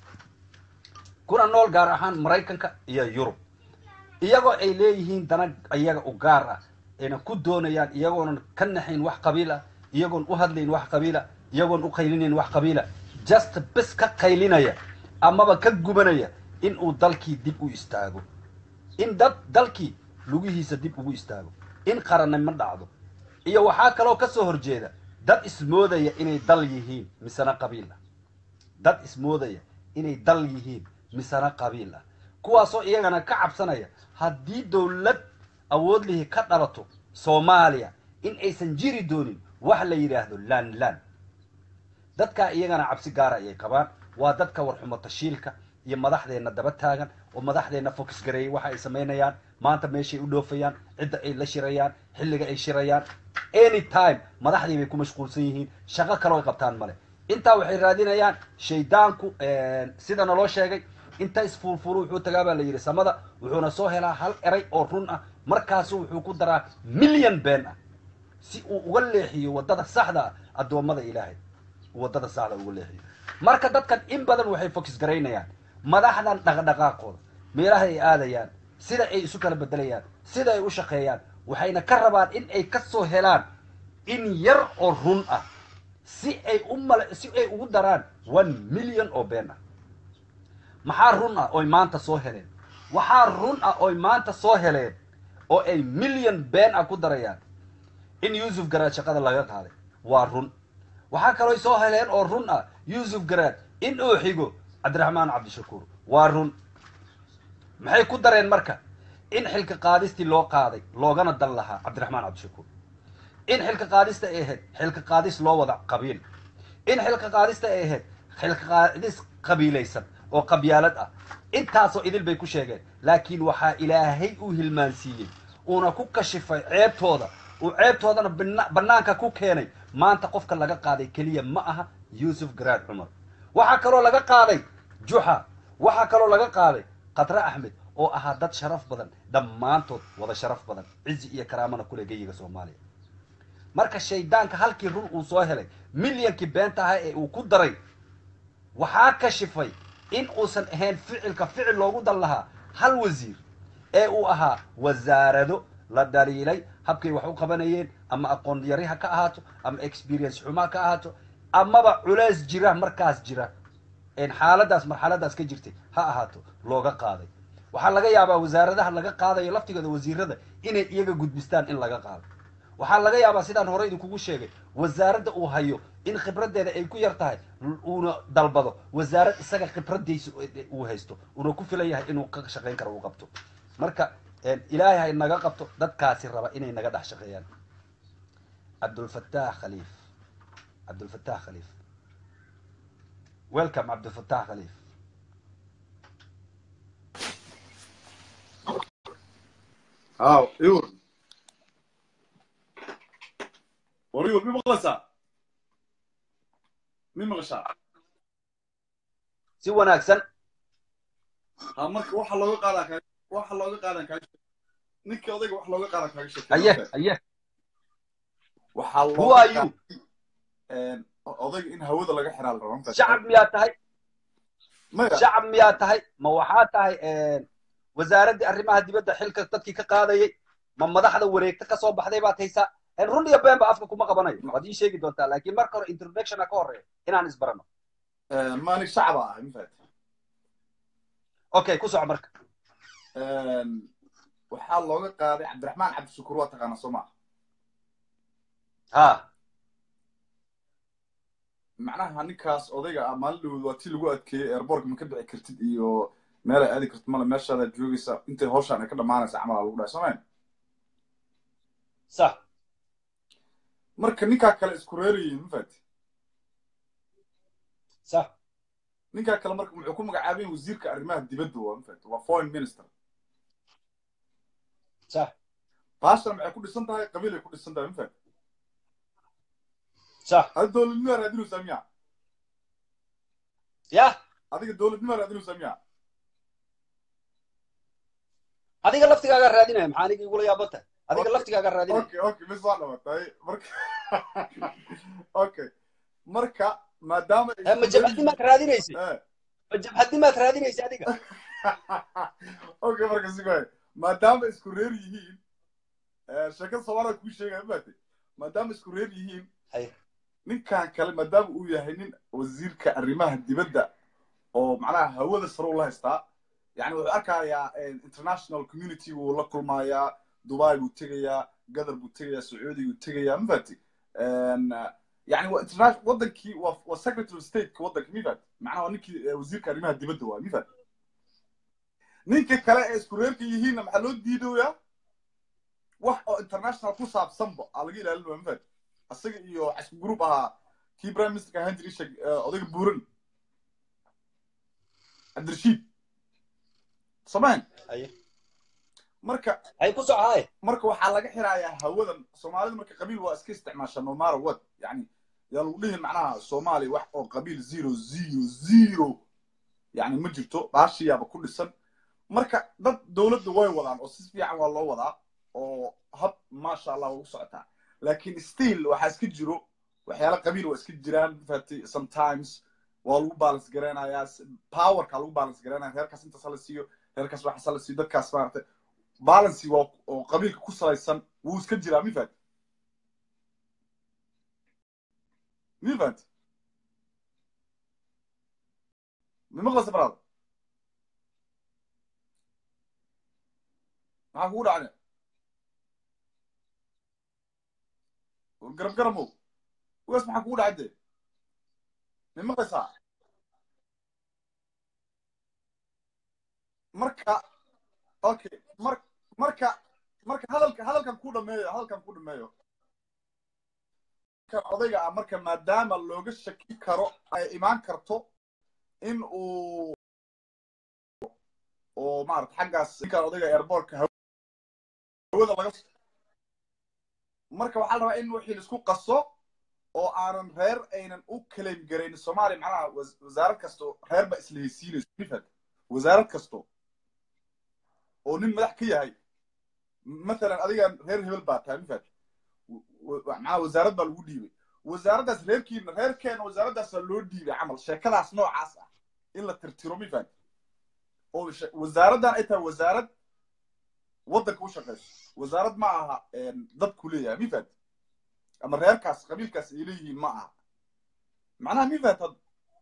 kuna nool gaar ahaan maraykanka iyo yurub iyagoo ay leeyihiin dana iyaga u gaar ah ayna ku doonayaan iyagoonan ka naxayn wax qabiil ah iyagoon u hadlayn wax qabiila iyagoon u qaylinayn wax qabiila just bis ka qaylinaya amaba ka gubanaya in uu dalkii dib u istaago in dad dalkii lugihiisa dib ugu istaago in qarannimo dhacdo iyo waxaa kaloo ka soo horjeeda dad ismoodaya inay dal yihiin misena qabiil ah dad ismoodaya inay dal yihiin misena qabiil ah kuwaasoo iyagana ka cabsanaya haddii dowlad awood lihi ka dhalato soomaaliya in aysan jiri doonin wax la yidhaahdo lan lan dadkaa iyagana cabsi gaara ayay qabaan waa dadka warxumo tashiilka iyo madaxdeenna daba taagan oo madaxdeenna focus gareeyay waxa ay samaynayaan maanta meeshay u dhoofayaan cidda ay la shirayaan xilliga ay shirayaan any time madaxdii bay ku mashquulsan yihiin shaqo kaloo ay qabtaan male intaa waxay raadinayaan shaydaanku sida naloo sheegay inta isfuulfuulu wuxuu tagaa baa la yidhi samada wuxuuna soo helaa hal eray oo run ah markaasu wuxuu ku daraa milyan been ah si uu uga leexiyo waddada saxda ah addoommada ilaahay waddada saxda uga leexiyo marka dadkan in badan waxay focus garaynayaan madaxdan dhaqdhaqaaqooda meelaha ay aadayaan sida ay isu kala bedelayaan sida ay u shaqeeyaan waxayna ka rabaan in ay ka soo helaan in yar oo run ah si ay u mal si ay ugu daraan one million oo been ah maxaa run ah oy maanta soo heleen waxaa run ah oy maanta soo heleen oo ay million been ah ku darayaan in yuusuf garaad shaqada laga qaaday waa run waxaa kaloo soo heleen oo run ah yuusuf garaad in uu xigo cabdiraxmaan cabdishakuur waa run maxay ku dareen marka in xilka qaadistii loo qaaday loogana dan lahaa cabdiraxmaan cabdishakuur in xilka qaadista ay ahayd xilka qaadis loo wada qabiil in xilka qaadista ay ahayd xilka qaadis qabiilaysan oo qabyaalad ah intaasoo idil bay ku sheegeen laakiin waxaa ilaahay u hilmaansiiyey uuna ku kashifay ceebtooda uu ceebtoodana bina- bannaanka ku keenay maanta qofka laga qaaday keliya ma aha yuusuf garaad cumar waxaa kaloo laga qaaday juxa waxaa kaloo laga qaaday khatre axmed oo ahaa dad sharaf badan dhammaantood wada sharaf badan cizi iyo karaamana kule geyiga soomaaliya marka shaydaanka halkii run uu soo helay milyankii beenta ahaa ee uu ku daray waxaa kashifay in uusan ahayn ficilka ficil loogu dan lahaa hal wasiir ee uu ahaa wasaarado la dhaliilay habkay wax u qabanayeen ama aqoon yari ha ka ahaato ama experience xumo ha ka ahaato amaba culeys jira markaas jira een xaaladaas marxaladaas ka jirtay ha ahaato looga qaaday waxaa laga yaabaa wasaaradaha laga qaadayo laftigooda wasiirada inay iyaga gudbistaan in laga qaado waxaa laga yaabaa sidaan hore idinkugu sheegay wasaaradda uu hayo in khibraddeeda ay ku yar tahay uuna dalbado wasaarad isaga khibraddiisa uu haysto uuna ku filan yahay inuu ka shaqayn karo uu qabto marka ilaahay hay naga qabto dadkaasi raba inay naga dhex shaqeeyaan cabdulfataax khaliif cabdulfataax khaliif welcome cabdulfataax khaliif ها يور وريور مين مقلسة مين مغشى si wanaagsan ها مرك waxa looga qaadaa ka waxa looga qaadan ka ninka odayga wax looga qaadan kaaga haye sheekay haye waxa who looga are you een odayga in hawada laga xiraa la rabaa shacab miyaa tahay maya shacab miyaa tahay ma waxaa tahay wasaaraddii arrimaha dibadda xilka dadkii ka qaadayay ma madaxda wareegta ka soo baxday baad haysaa run iyo been ba afka kuma qabanayo waad ii sheegi doontaa laakiin marka hore introductiona ka horeeya inaan isbarano een maani shacaba ah ma fahat okay ku soco marka een waxaa looga qaaday cabdiraxmaan cabdishakuur waa taqaana soo maa ha macnaha ninkaas odayga ah maalin dhawood waa tii lagu adkeeyey airbortka ma ka dhici kartid iyo meel ay aadi kartid male meeshaadaad joogaysa intay hawshaan ay ka dhammaanaysa camal aa lagu dhahay soomayn sax marka ninkaa kale isku reerayiin ma fahat sax ninkaa kale marka muxuu ku magacaabayin wasiirka arrimaha dibadda waa ma fahat waa foreign minister sax baashan maxay ku dhisan tahay qabiil ay ku dhisan tahay ma fahat sax adiga dowladnimo raadinaysaa miya ya adiga dowladnimo raadinaysaa miya adiga laftigaagaa raadinaya maxaa aniga igula yaaban tahay adiga laftigaagaa raadinaya okay okay mis waa dhamatay marka okay marka maadaama ay Eh, ma isku jabhadimaad raadinaysa Eh. ma jabhadimaad raadinaysa adiga okay marka si waay maadaama isku reer yihiin eh, sheekada soomaalida kuu sheegaya maate maadaama isku reer yihiin Haye. ninkan kale maadaama uu yahay nin wasiirka arrimaha dibadda oo macnaha hawada sare ula haystaa yani wuxuu arkayaa eh, international community wuu la kulmayaa dubai buu tegayaa gadar buu tegayaa sacuudi buu tegayaa ma faati yani waa international wadankii waa waa secretary of state wadanka mi faati macnaha waa ninkii eh, wasiirka arrimaha dibadda waa mi faati ninka kale ee isku reerka yihiinna maxaa loo diidoyaa wax oo international ku saabsanba aa laga ilaalinaya ma faati asaga iyo waxa isku group ahaa kii prime ministerka ahaan jiray sheeg eh, odayga buuran cabdirashiid samayn haye marka haye ku soco haye marka waxaa laga xirayaa hawadan soomaalida marka qabiil waa iska isticmaasha no matter what yani yaa lagu dhihin macnaha soomaaliya wax oo qabiil zero zero zero yani ma jirto baashiyaaba ku dhisan marka dad dowladda way wadaan oo si fiican waa loo wadaa oo hab maasha allah waa u socotaa laakiin still waxaa iska jiro waxyaala qabiil waa iska jiraan fati sometimes waa lagu balance garaynayaa powerka lagu balance garaynaya reerkaas intaas hala siiyo reerkaas waxaas hala siiyo dadkaas maaragtay balancy waa oo qabiilka ku salaysan wuu iska jiraa mi fahanti mi fahanti mi maqlaysa baraada maxaa kugu dhacne garab garamow ugaas maxaa kugu dhacay dee mi maqlaysaa marka okay mar marka marka hadalka hadalkan ku dhameeyo hadalkan ku dhameeyo kan odayga ah marka maadaama looga shaki karo ay imaan karto in uu oo maarata xaggaas ninkan odayga airbortka hawada laga marka waxaa la rabaa in wixii laisku qaso oo aanan reer aynan u claim garayn soomaaliya macnaha was- wasaarad kasto reer ba isla heysiinayso mifad wasaarad kasto oo nin madax ka yahay مثلا adiga reer hebel baa tahay mifad macnaha wasaarad baa lagu dhiibay wasaaraddaas reerkiina reerkeena wasaaraddaasa loo dhiibay camal sheekadaas noocaas ah in la tirtiro mifad oo she- wasaaraddan ay tahay wasaarad waddanka u shaqayso wasaarad ma aha dadku leeyahay mifad ama reerkaas qabiilkaas ay leeyihiin ma aha macnaha mifad had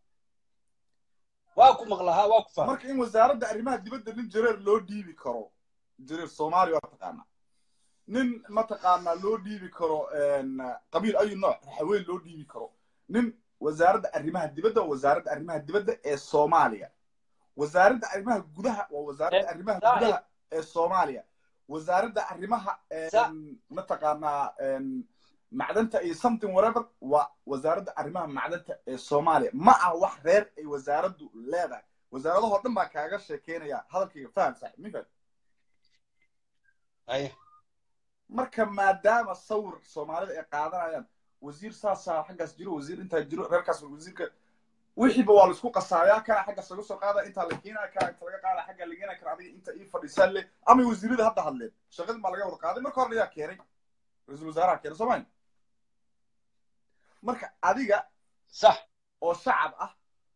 waa ku maqlahaa waa ku fahmay marka in wasaaradda arrimaha dibadda nin jareer loo dhiibi karo jareer soomaaliya waa taqaanaa nin mataqaanaa loo dhiibi karo qabiil ayu nooc raxaweyn loo dhiibi karo nin wasaaradda arrimaha dibadda waa wasaaradda arrimaha dibadda ee soomaaliya wasaaradda arrimaha gudaha waa wasaaradda arrimaha saaxiib. gudaha ee soomaaliya wasaaradda arrimaha Sa- mataqaanaa macdanta iyo something whatever waa wasaaradda arrimaha macdanta ee soomaaliya ma ah wax reer ay wasaaraddu leedahay wasaaradahoo dhan baa kaaga sheekeynaya hadalkayga faham saaxiib mi faham Aye. marka maadaama sawir soomaalida ay qaadanayaan wasiir saasaa xaggaas jiro wasiir intaa jiro reerkaas wasiirka wixiiba waa laisku qasaayaa kana xaggaas laga soo qaada intaa la keenaya kana inta laga qaada xagga la keenaya kana adiga inta ii fadhiisaan le ama wasiirada hadda hadleen shaqadii baa laga wada qaaday marka hore ayaa keenay ra-iisul wasaaraha keenay soo mayn marka adiga sax oo shacab ah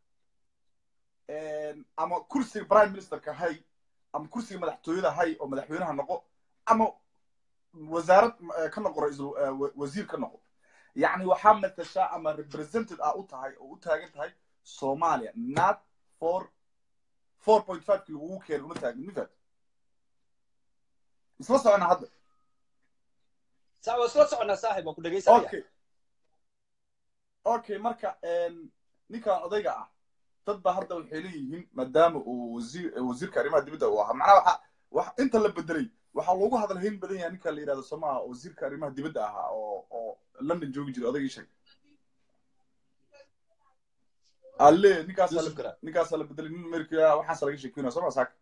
ama kursiga prime ministerka hay ama kursiga madaxtooyada hay oo madaxweynaha noqo ama wasaarad eh, ka noqo ra-iisul eh, wa- wasiir ka noqo yacni waxaa matashaa ama represented ah u tahay oo u taagan tahay soomaaliya not for four point five ki lagugu keenay uma taagin mifad isla socona hadda sa waa isla soconaa saaxib waa ku dhegaysanaya okay okay marka em, ninkan odayga ah dad ba hadda waxay leeyihiin maadaama uu wasiir wasiirka arrimaha dibadda uu ahaa macnaha waxa wax inta la bedelay waxaa loogu hadal hayn badan yahay ninka la yidhahdo somaha wasiirka arrimaha dibadda ahaa oo oo london joogi jiray odaygii sheeg alle ninkaasaa Yusuf la Garaad. ninkaasaa la bedelay nin amerika waxaasa laga sheekeynaya soma saaka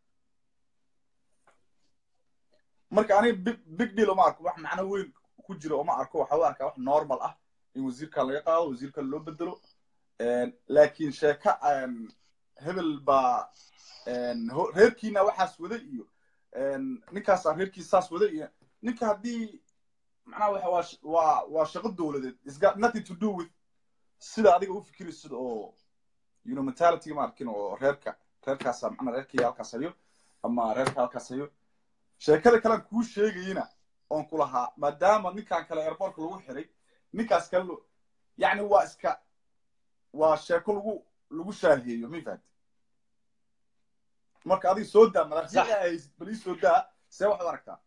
marka aniga big big deal uma arko wax macno weyn ku jira uma arko waxa u arkaa wax normal ah in wasiirkan laga qaado wasiirkan loo bedelo laakiin sheeka em, hebel baa em, ho- reerkiina waxaas wada iyo em, ninkaasaa reerkiisa saas wada iyo ninka haddii macnaha waxa waa sh- waa waa shaqo dowladeed it's got nothing to do with sida adiga u fikiraysid oo you know mentality ma arkin oo reerka reerkaasa macnaa reerkii halkaas hayo ama reerka halkaas hayo sheekada kalean kuu sheegayina oon ku lahaa maadaama ninkan kale airportka lagu xiray ninkaas kale lo- yacni waa iska waa sheeko lagu lagu shaaheeyo ma fahamti marka adiga soo daa madaxdii ay haysid bal ii soo daa see waxaad aragtaa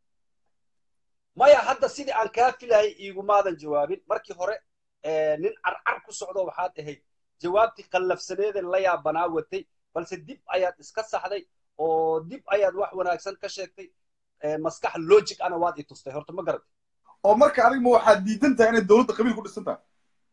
maya hadda sidii aan kaa filayay iigumaadan jawaabin markii hore eh, nin carcar ku socdo waxaad ahayd jawaabtii qallafsaneedee la yaabanaa watay balse dib ayaad iska saxday oo dib ayaad wax wanaagsan ka sheegtay eh, maskax logic ana waad i tustay horta ma garatay oo marka adiga ma waxaad diidan tahay inay dowladda qabiil ku dhisan tahay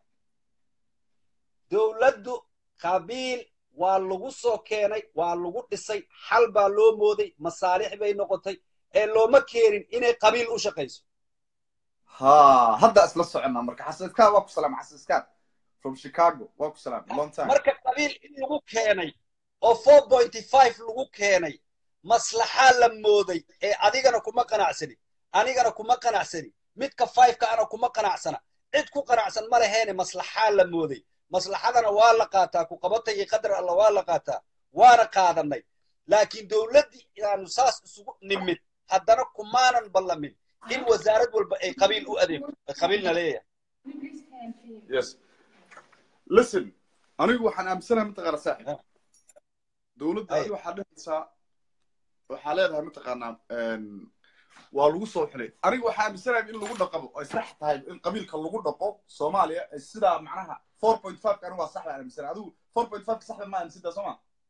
dowladdu qabiil waa lagu soo keenay waa lagu dhisay xal baa loo mooday masaalix bay noqotay ee looma keenin inay qabiil u shaqayso ha hadda isla soconnaa marka xasaskaan waa ku salaam xasaskaan from chicago waa ku salaam long time marka qabiil in lagu keenay oo four pointy five lagu keenay maslaxaa la mooday ee adigana kuma qanacsani anigana kuma qanacsani midka five-ka ana kuma qanacsana cid ku qanacsan ma leheene maslaxaa la mooday maslaxadana waa la qaataa ku qabata iyo qadar alla waa la qaataa waana qaadanay laakiin dowladdii inaanu saas isugu nimid haddana kumaanan ballamin in wasaarad walba ay qabiil u adeegto ay qabiilna leeyahay yes listen anigu waxaan aaminsanahay mataqaana saaxib dowladda Ay. adiga waxaa dhehaysaa waxaa leedahay mataqaanaa em, waa lagu soo xilay aniga waxaa aaminsanahay in lagu dhaqabo ay sax tahay in qabiilka lagu dhaqo soomaaliya ay sidaa macnaha four point five anigu waa sax baan aaminsanahay adigu four point five saxda ma aaminsantaa soo ma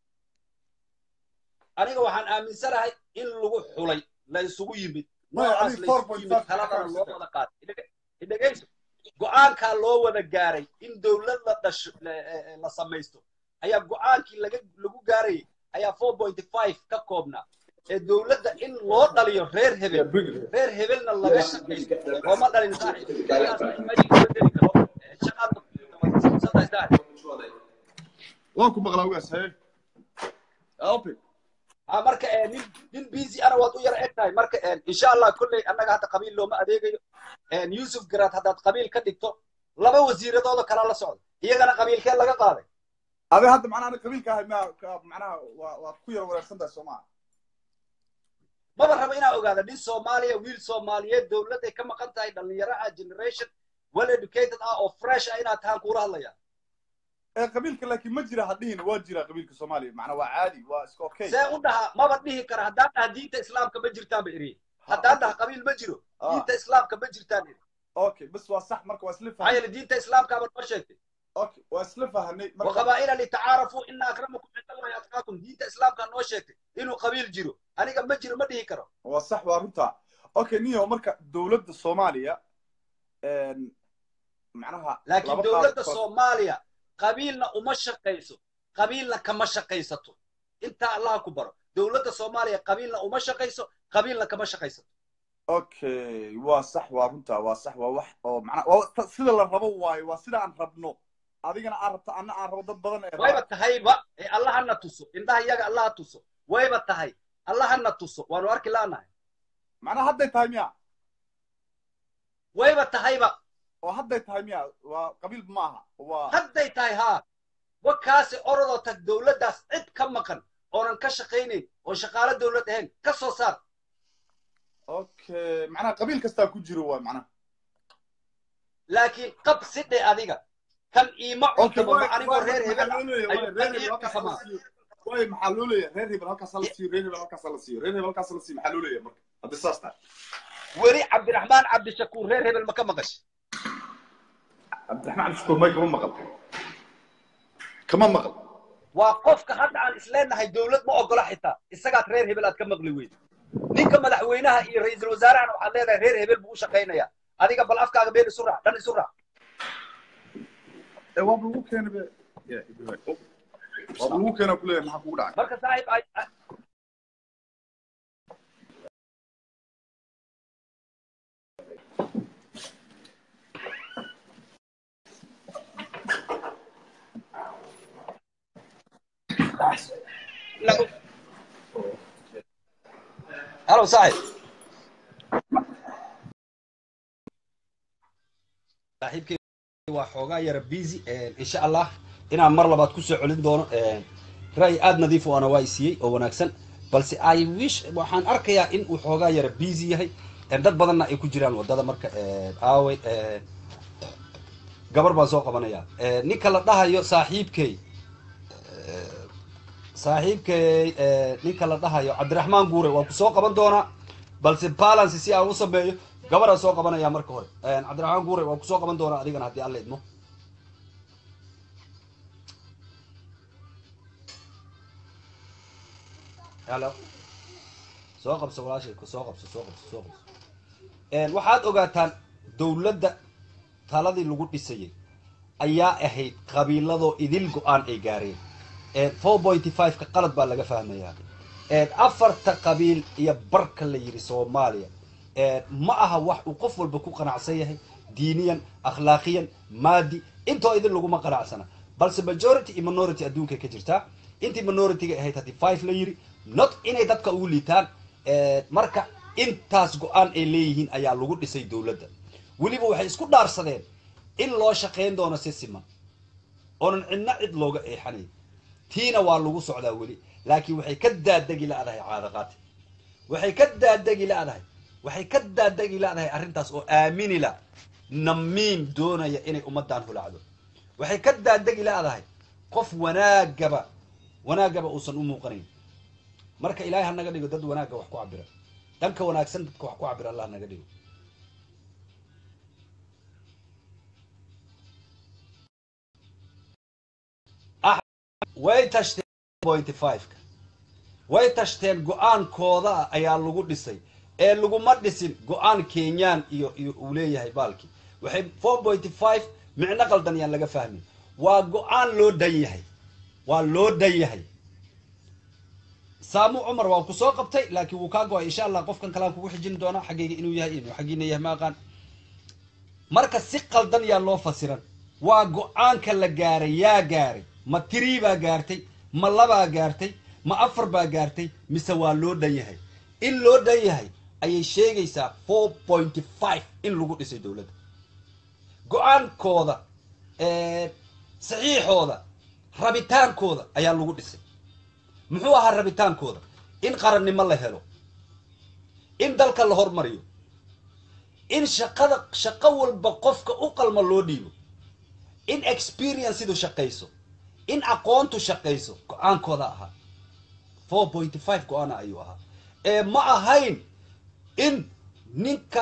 aniga waxaan aaminsanahay in lagu xulay la isugu yimid Maya, noocaas adiga la isugu 4.5 yimid taladana loo ka wada qaatay Idhege- idhegeyso go-aankaa loo wada gaaray in dowlad la dhasho la- eh, eh, la samaysto ayaa go-aankii laga lagu gaarayay ayaa four point five ka koobnaa ee dowladda in loo dhaliyo reer hebel reer hebelna laga shaqaysto looma dhalin saaxiib Sidaas ma jiro bedeli karo Eh, shaqaad saaxiib waan ku maqlaa wigaas haye alpi ah marka eh, nin nin busy ana waad u yar eg tahay marka eh, insha allah kolley annaga hadda qabiil looma adeegayo Eh, yusuf garaad haddaad qabiil ka dhigto laba wasiiradooda kala la socda iyagana qabiilkee laga qaaday adiga hadda macnaha aniga qabiilka ahay ma ka- macnaha waa waad ku yar wareersan tahay soo maa maba rabo inaa ogaada nin soomaaliya wiil soomaaliyeed dowladday ka maqan tahay dhallinyaro ah generation well educated ah oo fresh ah inaad tahaan kuula hadlaya ee qabiilka laakiin ma jira hadhihin waa jira qabiilka soomaaliya macnaa waa caadi waa iska okay see u dhaha maba dhihi kara haddaan dhaha diinta islaamka ma jirtaan ba iriye haddaan dhaha qabiil ma jiro Ah. diinta islaamka ma jirtaan iri okay bas waa sax marka waa isla maxaa fahanay yeele diinta islaamkaaba noo sheegtay okay waa isla fahanay marka وقبائل لتعارفوا إن أكرمكم عند الله أتقاكم دين إسلام كان نوشيك إنه قبيل جيرو أنا قبل ما جيرو ما ديه كرو waa sax waa runta okay niyo marka dowladda soomaaliya een, macnaha لكن laba دولة qaab- الصومالية قبيلنا وما شقيسو قبيلنا كما شقيسته انت الله كبر دولة الصومالية قبيلنا وما شقيسو قبيلنا كما شقيسته okay waa sax waa runta waa sax waa wax oo macnaa waa ta- sida la rabo waayo waa sida aan rabno adigana aan rabto anna aan rabo dad badan ee wayba rabaan tahayba ee allahana tuso indhaha iyaga allaha tuso wayba tahay allahana tuso waanu arki laanahay macnaa hadday tahay miya wayba tahayba oo hadday tahay miya waa qabiil ma aha waa hadday tahay haa wakaasi orodoo tag dowladdaas cid ka maqan oonan ka shaqaynayn oo shaqaalo dowlad ahayn ka soo saar okay macnaha qabiil kastaa ku jiro waa macnaha laakiin qab si dhe adiga kan iima okay cuntamo ma anigoo reer hebel maxaa ah loo leeyahay ayuu reer kan hebel ii halkaas la cuntamaa siiyo waay maxaa loo leeyahay reer hebel halkaas la siiyo reer hebel halkaas la siiyo reer hebel halkaas la siiyo maxaa loo leeyahay marka haddii saas tahay weli cabdiraxmaan cabdishakuur reer hebel ma ka maqashay cabdiraxmaan shukur may kama maqal kama maqal waa qofka hadda aan isleenahay dowlad ma ogola xitaa isagaad reer hebel aad ka maqli weyd ninka madaxweynaha iyo ra'iisul wasaarahana waxaad leedahay reer hebel buu u shaqaynayaa adiga bal afkaaga been isu raac dhan isu raac ee waaba lagu keenay be Ya, Ibrahim. waaba lagu keenaa kuleeyahay maxaa kugu dhacay marka saaxiib ay- ay- lagu halo saaxiib saaxiibkay waa xoogaa yara busy insha allah inaan mar labaad kusoo celin doono ra'yi aada nadiif u ana waa isiiyey oo wanaagsan balse i wish waxaan arkayaa in uu xoogaa yara busy yahay dad badanna ay ku jiraan wadada marka aawey gabar baan soo qabanaya ninka la dhahayo saaxiibkey saaxiibkey ninka la dhahayo cabdiraxmaan guure waa ku soo qaban doonaa balse balance si aan u sameeyo gabaraan soo qabanaya marka hore cabdiraxmaan guure waa kusoo qaban doonaa adigana haddii alla idmo halo soo qabso walaashay soo qabso soo qabso soo qabso waxaad ogaataan dowladda taladii lagu dhisayay ayaa ahayd qabiiladoo idil go-aan ay gaareen four pointy five ka qalad baa laga fahmayaa afarta qabiil iyo barka la yidhi soomaaliya ma aha wax uu qof walba ku qanacsan yahay diiniyan akhlaaqiyan maadi intoo idin laguma qanacsana balse majority iyo minority adduunkay ka jirtaa intii minorityga ahayd haddii five la yidhi not inay dadka ugu liitaan marka intaas go-aan ay leeyihiin ayaa lagu dhisay dowladda weliba waxay isku dhaarsadeen in loo shaqayn doono si siman oonan cidna cid looga eexanayn tiina waa lagu socdaa weli laakiin waxay ka daadegi la'dahay caadaqaati waxay ka daadegi la'dahay waxay ka daadegi la'dahay arrintaas oo aamini la namiim doonaya inay ummaddan hulacdo waxay ka daadegi la'dahay qof wanaagaba wanaagaba uusan u muuqanayn marka ilaahay ha naga dhigo dad wanaagga wax ku cabira dhanka wanaagsan dadka wax ku cabira allah naga dhigo way tashteen pointy five-ka way tashteen go-aankooda ayaa lagu dhisay ee laguma dhisin go-aan kenyaan iyo iyo uu leeyahay baalkii waxay four pointy five micno qaldan yaan laga fahmin waa go-aan loo dhan yahay waa loo dhan yahay saamu cumar waa ku soo qabtay laakiin wuu kaa go-ay insha allah qofkan kalaan kugu xijin doonaa xaggayga inuu yahay inuu xaggiina yahay ma aqaan marka si qaldan yaa loo fasiran waa go-aanka la gaaray yaa gaaray ma tirii baa gaartay ma labaa gaartay ma afar baa gaartay mise waa loo dhan yahay in loo dhan yahay ayay sheegaysaa four pointy five in lagu dhisay dowladda go-aankooda saxiixooda rabitaankooda ayaa lagu dhisay muxuu ahaa rabitaankooda in qarannimo la helo in dalka la hormariyo in shaqada shaqo walba qofka u qalma loo dhiibo in experiencedu shaqayso in aqoontu shaqayso go-aankooda ahaa four pointy five go-aana ayuu ahaa ee ma ahayn in ninka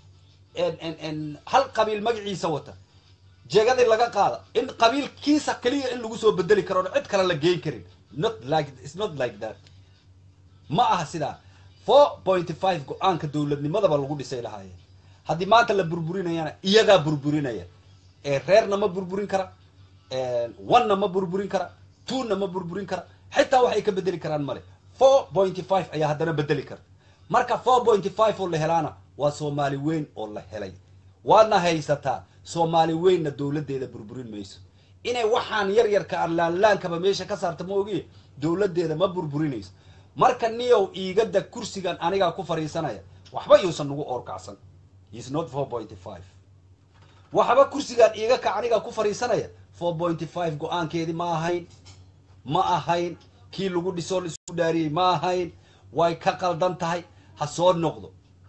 hal qabiil magaciisa wata jeegadii laga qaada in qabiilkiisa keliya in lagu soo bedeli karo cid kale la geyn karin not like it's not like that ma aha sidaa four pointy five go-aanka dowladnimadaba lagu dhisay lahaayeen haddii maanta la burburinayana iyagaa burburinaya ee reerna ma burburin kara one-na ma burburin kara two-na ma burburin kara xitaa waxay ka bedeli karaan male four pointy five ayaa haddana bedeli kara marka four pointy five oo la helaana waa soomaali weyn oo la helay waadna haysataa soomaali weynna dowladdeeda burburin mayso inay waxaan yar yarka aan laanlaankaba meesha ka saarta ma ogiye dowladdeeda ma burburinayso marka niyow iigada kursigan anigaa ku fadhiisanaya waxba yuusan nagu oorkacsan is not four pointy five waxba kursigaan iiga kac anigaa ku fadhiisanaya four pointy five go-aankeedii ma ahayn ma ahayn kii lagu dhisoo laisku dhaariyey ma ahayn way ka qaldan tahay ha soo noqdo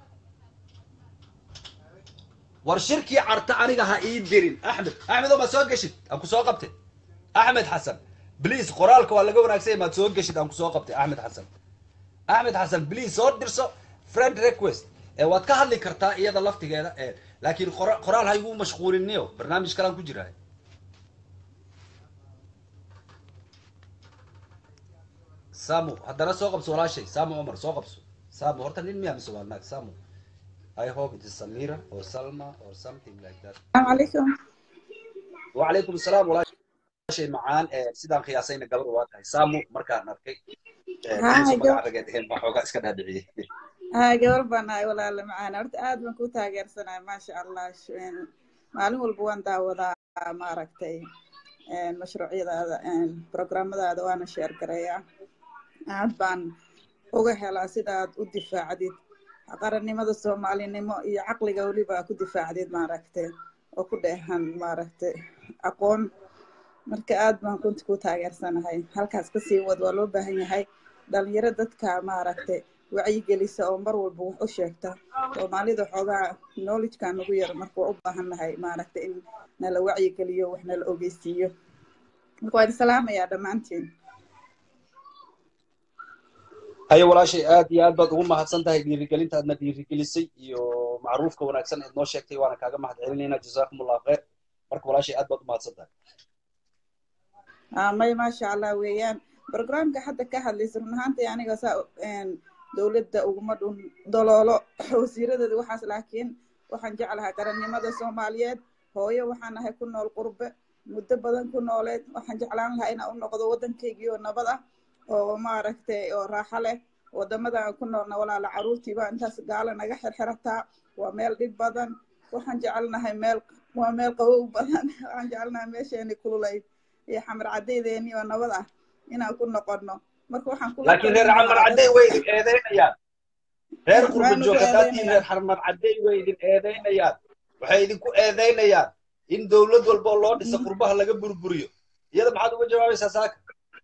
war shirkii carta aniga ha ii dirin axmed axmed oo ma soo geshid aan ku soo qabtay axmed xasan bliis qoraalka waa laga wanaagsanya maad soo geshid aan ku soo qabtay axmed xasan axmed xasan bliis soo dirso friend request ee waad ka hadli kartaa iyada laftigeeda ee laakiin qora- qoraal ha igu mashquuliniyo barnaamij kalaan ku jiraa samu haddana soo qabso walaashay samu cumar soo qabso samu horta nin miyaa mise waa naag samu I hope it is Samira or Salma or something like that. السلام عليكم وعليكم السلام walaashay macaan ee sidaan qiyaasayna gabar waa tahay samu markaan arkay ee ها inaysan جو magac rageed ahayn baa xoogaa iska dhaadhiciyey ها gabar baan ahay walaala macaan horta aad baan ku taageersanahay maasha allah Sh- een, maalin walba waan daawadaa maaragtay een, mashruucyadaada een, programmadaada waana sheer gareeyaa aad baan uga helaa sidaad u difaacdid qarannimada soomaalinimo iyo caqliga weliba ku difaacdid maaragtay oo ku dheehan maaragtay aqoon marka aad baan runti ku taageersanahay halkaas kasii wad waa loo baahan yahay dhalinyaro dadka maaragtay wacyigelisa oo mar walba wax u sheegta soomaalida xoogaa knowledgekaa nagu yar marka waa u baahan nahay maaragtay in nala wacyigeliyo wax nala ogeysiiyo marka waan salaamayaa dhammaantiin haye walaashay aad iyo aad baad ugu mahadsan tahay dhiirigelinta aadna dhiirigelisay iyo macruufka wanaagsan eed noo sheegtay waana kaaga mahad celinaynaa jazaakum allahu khayr marka walaashay aad baad u mahadsan tahay Ah, may maasha allah weeyaan barnaamijka hadda ka hadlaysa run ahaantii aniga saa een, dowladda uguma dhun doloolo wasiiradeeda waxaas laakiin waxaan jeclahay qarannimada soomaaliyeed hooyo waxaan ahay ku nool qurbe muddo badan ku nooleed waxaan jeclaan lahaa inaan u noqdo waddankaygii oo nabad ah oo maaragtay oo raaxo leh wadamada aan ku noolna walaala caruurtiiba intaas gaala naga xirxirataa waa meel dhib badan waxaan jecelnahay meel waa meel qabow badan waxaan jecelnahay meesheeni kululayd iyo xamar cadaydeeni oo nabad ah inaan ku noqono marka waxaan kula laakiin reer xarmar cadday way idin eedeynayaan reer qurba Waanu ku joog haddaatiin eedeynayaan. reer xarmar cadday way idin eedeynayaan waxay idinku eedeynayaan in dowlad walba oo loo dhisa qurbaha laga burburiyo iyada maxaad uga jawaabaysaa saaka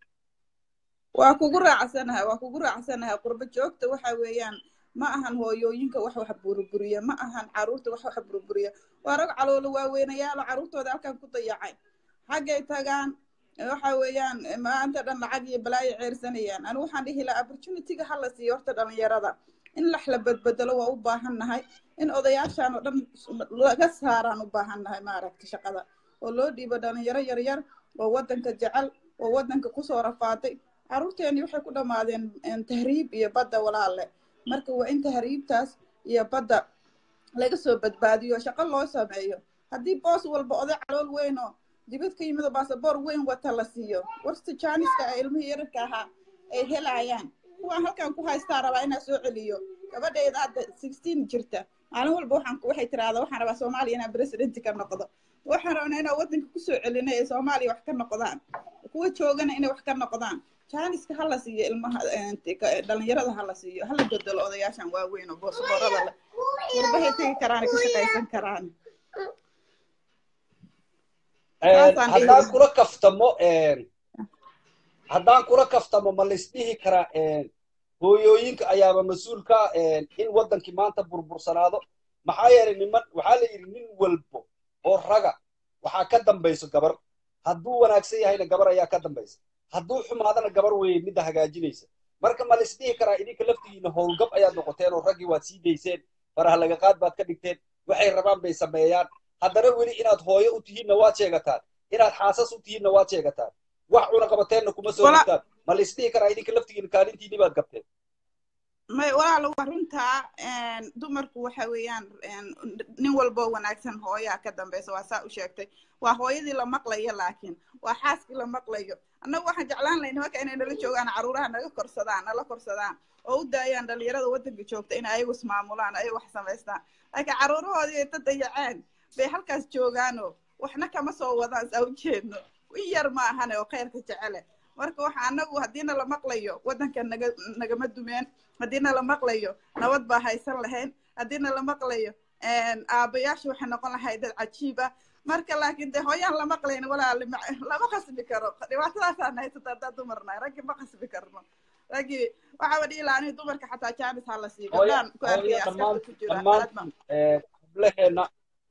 waa kugu raacsanahay waa kugu raacsanahay qurbo joogta waxa weeyaan ma ahan hooyooyinka wax wax burburiya ma ahan caruurta wax wax burburiya waa rag caloolo waaweynayaalo caruurtooda halkan ku dayacay xaggay tagaan waxa weeyaan maanta dhan lacag iyo balaayo ceersanayaan anigu waxaan dhihi lahaa opportunityga hala siiyo horta dhalinyarada in lax la bedbedelo waa u baahan nahay in odayaashaan oo dhan laga saaraan u baahan nahay maaragta shaqada oo loo dhiibo dhalinyaro yaryar oo waddanka jecel oo waddanka kusoo rafaaday caruurteeni waxay ku dhammaadeen een, tahriib iyo badda walaale marka waa in tahriibtaas iyo badda laga soo badbaadiyo shaqo loo sameeyo haddii boos walba oday calool weyn oo dibad ka yimid oo baasaboor weyn wata la siiyo warsta jaaniska ee ilmihii yararka ahaa ay helayaan kuwaan halkan ku haystaa rabaa inaa soo celiyo gabadhayda hadda sixteen jirta maalin walba waxaan ku- waxay tiraahdaa waxaan rabaa soomaaliya inaan president ka noqdo waxaan rabnaa inaan waddanka kusoo celinay ee soomaaliya wax ka noqdaan kuwa joogana inay wax ka noqdaan jaaniska hala siiyo ilmaha een, tika- dhalinyarada hala siiyo hala bedelo odayaashan waaweyn oo boosaboorada leh gurbahay tegi karaan ka shaqaysan karaan Saasaan dhihi haddaan lahaa. kula kaftamo haddaan kula kaftamo ma laisdhihi karaa hooyooyinka ayaaba mas-uul ka ah in waddankii maanta burbursanaado maxaa yeelay niman waxaa la yidhi nin walbo oo raga waxaa ka dambayso gabar hadduu wanaagsan yahayna gabar ayaa ka dambaysa hadduu xumaadana gabar weeye midda hagaajinaysa marka ma laisdhihi karaa idinka laftigiina howlgab ayaad noqoteen oo raggii waad sii dayseen faraha laga qaad baad ka dhigteen waxay rabaan bay sameeyaan haddana weli inaad hooyo u tihiinna waad sheegataan inaad xaasas u tihiinna waad sheegataan wax cuna qabateenna kuma soo Wala- dhigtaan ma laisdhihi karaa idinka laftigiina kaalintiinni baad gabteen may walaalo waa runtaa een, dumarku waxa weeyaan een, nin walbo wanaagsan hooyaa ka dambeysa waa saa u sheegtay waa hooyadii la maqlayo laakiin waa xaaskii la maqlayo annagu waxaan jeclaan lahay nimanka inay nala joogaan caruuraha naga korsadaan nala korsadaan oo u daayaan dhalinyarada waddanka joogta in ayagu ismaamulaan ayagu wax samaystaan laakiin caruurahoodii ay dadayaceen bay halkaas joogaanoo waxna kama soo wadaan saa u jeedno in yar ma ahane oo khayrka jecele marka waxa anagu haddiina la maqlayo waddanka naga nagama dumeen haddiina la maqlayo nabad baa haysan lahayn haddiina la maqlayo aabayaasha waxay noqon lahayd dad cajiiba marka laakiin dee hooyaan la maqlayn walaali ma- lama qasbi karo dhibaatadaasaan haysata haddaan dumarnahay raggii ma qasbi karno raggii waxaaba dhihi lahaa aniga dumarka xataa jaanis ha la siiyo hooyo gabdhaan ku hooyo arkaya dhammaan askarta ku jira dhammaan aad ma hablaheena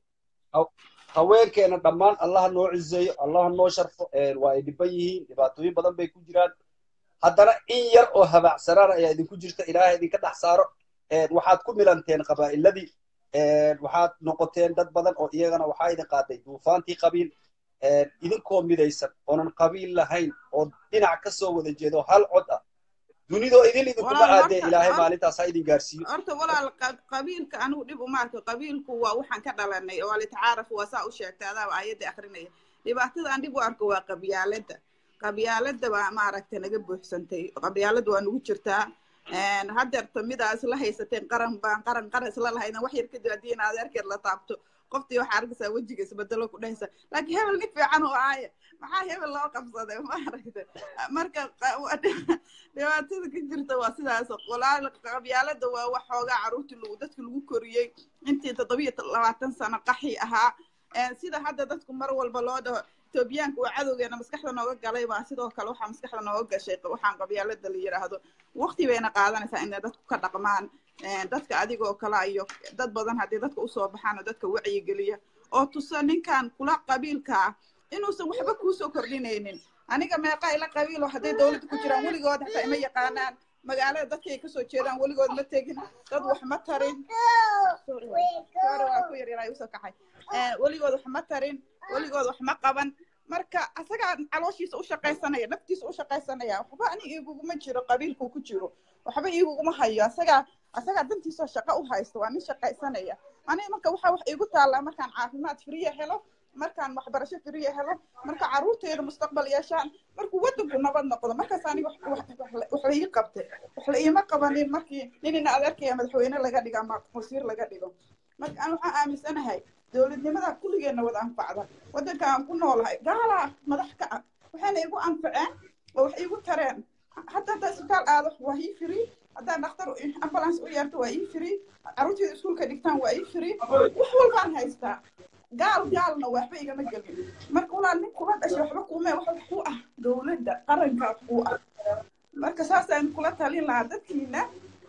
haw- haweenkeena dhammaan allaha noo cizeeyo allaha noo sharfo een, waa ay dhiban yihiin dhibaatooyin badan bay ku jiraan haddana in yar oo habaacsanaana ayaa idinku jirta ilaahay idinka dhex saaro een, waxaad ku milanteen qabaa'iladii een, waxaad noqoteen dad badan oo iyagana waxaa idin qaaday duufaantii qabiil een, idinkoo midaysan oonan qabiil lahayn oo dhinac ka soo wada jeedo hal cod ah dunidoo idin idinkuma walaal aadee horta ilaahay hor- maalintaas ha idin gaarsiiyo horta walaal qa- qabiilka anigu dhib uma arko qabiilku waa waxaan ka dhalanay oo alitacaaraf waa saa u sheegtay adaaba aayadda akrinaya dhibaatada aan dhib u arko waa qabyaalada qabyaalada baa maaragtay naga buuxsantay qabyaalada waa nagu jirtaa Een, haddeerta midaa isla haysateen qaran baan qaran qaran isla lahaydan wax yar kadib haddii in adeerkeed la taabto qoftii waxaa arkaysaa wejiga isbedelo ku dhehaysa laakiin hebel nin fiican oo aaya maxaa hebel loo qabsaday maaragtay marka qa- waa dhi- dhibaatada ka jirta waa sidaas walaal qabyaalada waa wax xoogaa caruurtii lagu dadka lagu koriyey intii toddobiyo labaatan sano qaxi ahaa Een, sida hadda dadku mar walba loo dhaho etoobiyaanka waa cadowgeena maskaxda nooga galay baa sidoo kale waxaa maskaxda nooga gashay waxaan qabyaalada la yidhaahdo waqti bayna qaadanaysaa inay dadku ka dhaqmaan Een, dadka adigoo kale iyo dad badan haddii dadka usoo baxaan oo dadka wacyigeliya oo tusa ninkan kula qabiilka ah inuusan waxba kuusoo kordhinaynin aniga meeqa ila qabiilo hadday dowladda ku jiraan weligood hataa ima yaqaanaan magaalada dadkay kasoo jeedaan weligood ma tegin dad wax ma tarin Sorry, sorry, waa ku yar yaraa usoo kaxay Een, weligood wax ma tarin weligood wax ma qaban marka asagaa calooshiisa u shaqaysanaya naftiisa u shaqaysanaya waxba ani iguguma jiro qabiilkuu ku jiro waxba iguguma hayo asagaa asagaa dantiisoo shaqo u haysto waa nin shaqaysanaya aniga marka waxaa wax iigu taallaa markaan caafimaad firiya helo markaan waxbarasho firiya helo marka caruurteeda mustaqbal yeeshaan markuu waddanku nabad noqdo markaas aniga wax wax- wax- wax la ii qabtay wax la iima qabanin markii ninina adeerkaya madaxweyne laga dhigo ama wasiir laga dhigo marka aan waxaan aaminsanahay dowladnimada kulligeena wada anfacda waddanka aan ku noolahay gaalaa madax ka ah waxayna igu anfaceen oo wax iigu tareen hadda haddaa isbitaal aado waa ii firi haddaa dhakhtar ambulance u yeerto waa ii firi carruurteeda iskuulka dhigtaan waa ii firi wax walbaan haystaa gaal gaalna waxba igama gelin marka walaal nin kula dhashay waxba kuume wax wax ku ah dowladda qaranka wax ku ah marka saasaan kula talin lahaa dadkiina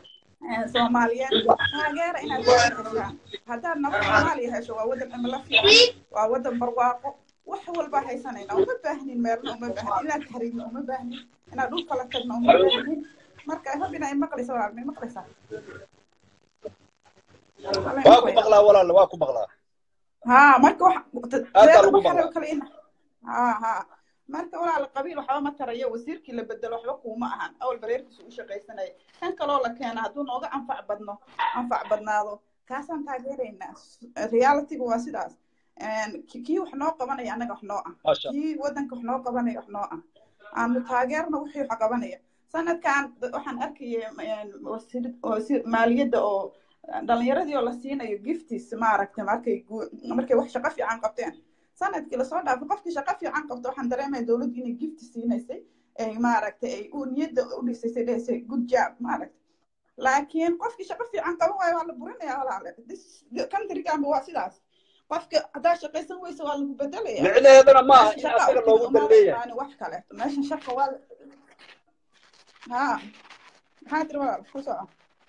eh, soomaaliyeed taageera inaad wadan heshaan haddaad nabad soomaaliya hesho waa wadan cimilo fiican waa wadan barwaaqo wax walba haysanayna uma baahnin meelna uma baahnin inaad tahriibna uma baahnin inaad dhul kala tagna uma baahnin marka hobina ay maqlaysa waa may maqlaysaa Walahi waa ku maqlaya. maqlaa walaal waa ku maqlaa ها marka wax Aad baa reer lagu waxa maqlaa. kale ina ha ha marka walaal qabiil waxba ma tarayo wasiirkii la bedelo waxba kuuma ahan awal bareerkiisu u shaqaysanaya kan kaloo la keena hadduu nooga anfac badno anfac badnaado kaasaan taageeraynaa realitygu waa sidaas Een, ki- kii wax noo qabanaya annaga wax noo ah maasha kii waddanka wax noo qabanaya wax noo ah aanu taageerna wixii wax qabanaya sanadkan d- waxaan arkayay een, wasiir- wasiir maaliyadda oo dhalinyaradii oo la siinayo giftis maaragtay markay gu- markay wax shaqo fiican qabteen sanadkii lasoo dhaafay qofkii shaqo fiican qabta waxaan dareemaya dowladdu inay gifti siinaysay ay maaragtay ay u niyadda u dhisaysay dhehaysay good job maaragtay laakiin qofkii shaqo fiican qaban waayo waa la burinaya walaale This- countryganba waa sidaas qofka haddaa shaqaysan weysa waa lagu bedelaya micnaheeduna ma aha meesha in shaqa asaga u loogu timid dan umaada leeyahay imaani wax kaleeto meesha shaqa waa la- ha maxaa tiri walaal ku soco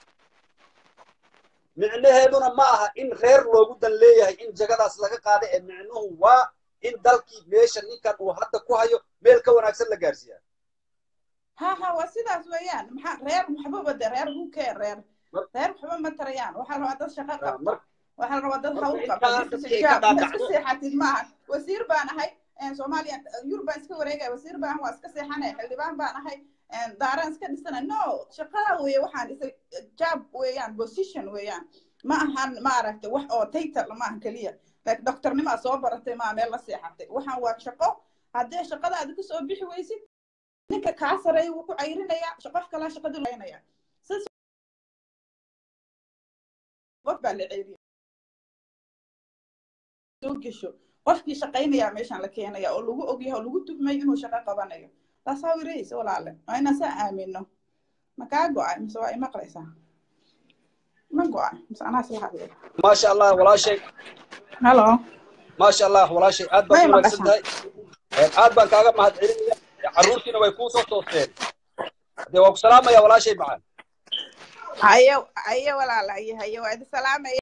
micnaheeduna ma aha in reer loogu dan leeyahay in jagadaas laga qaada ee micnuhu waa in dalkii meesha ninkan uu hadda ku hayo meel ka wanaagsan la gaarsiiya ha ha waa sidaas weeyaan maxaa reer waxbaba de reer hukee reer Mar- reer waxba ma tarayaan waxaa la rabaa dad shaqo Ah, qabta mar- waxaa la rabaa dad marka hawl intaa qabta dadka difisa ay ka jaab ma iska dhaadhacdo seexatid maaha wasiir baan ahay soomaaliya yurub baan iska wareegaya wasiir baan waa iska seexanaya xildhibaan baan ahay daaraan iska dhisana no shaqada weeye waxaan isa job weeyaan position weeyaan ma ahan maaragtay wax oo title ma ahan keliya like doctornimaa soo baratay maa meel la seexatay waxaan waa shaqo haddii shaqadaada kusoo bixi weysid ninka kaa sareeya wuu ku cayrinayaa qof kalaa shaqadii laynaya sas qof baa la ceeriya soo gesho qofkii shaqaynayaa meeshaan la keenaya oo lagu ogyahay oo lagu tuhmay inuu shaqo qabanayo taas how it is walaale waa inaan saa aamino ma kaa go-ay mise waa imaqlaysaa ma go-ay mise anaas la hadlay maasha allah walaashay halo maasha allah walaashay aad baad may u wanaagsan maqashaan tahay aad baan kaaga mahadcelinaya carruurtiina way kuu soo toosteen dee waa ku salaamaya walaashay macaan haye haye walaala haye haye waa idi salaamaya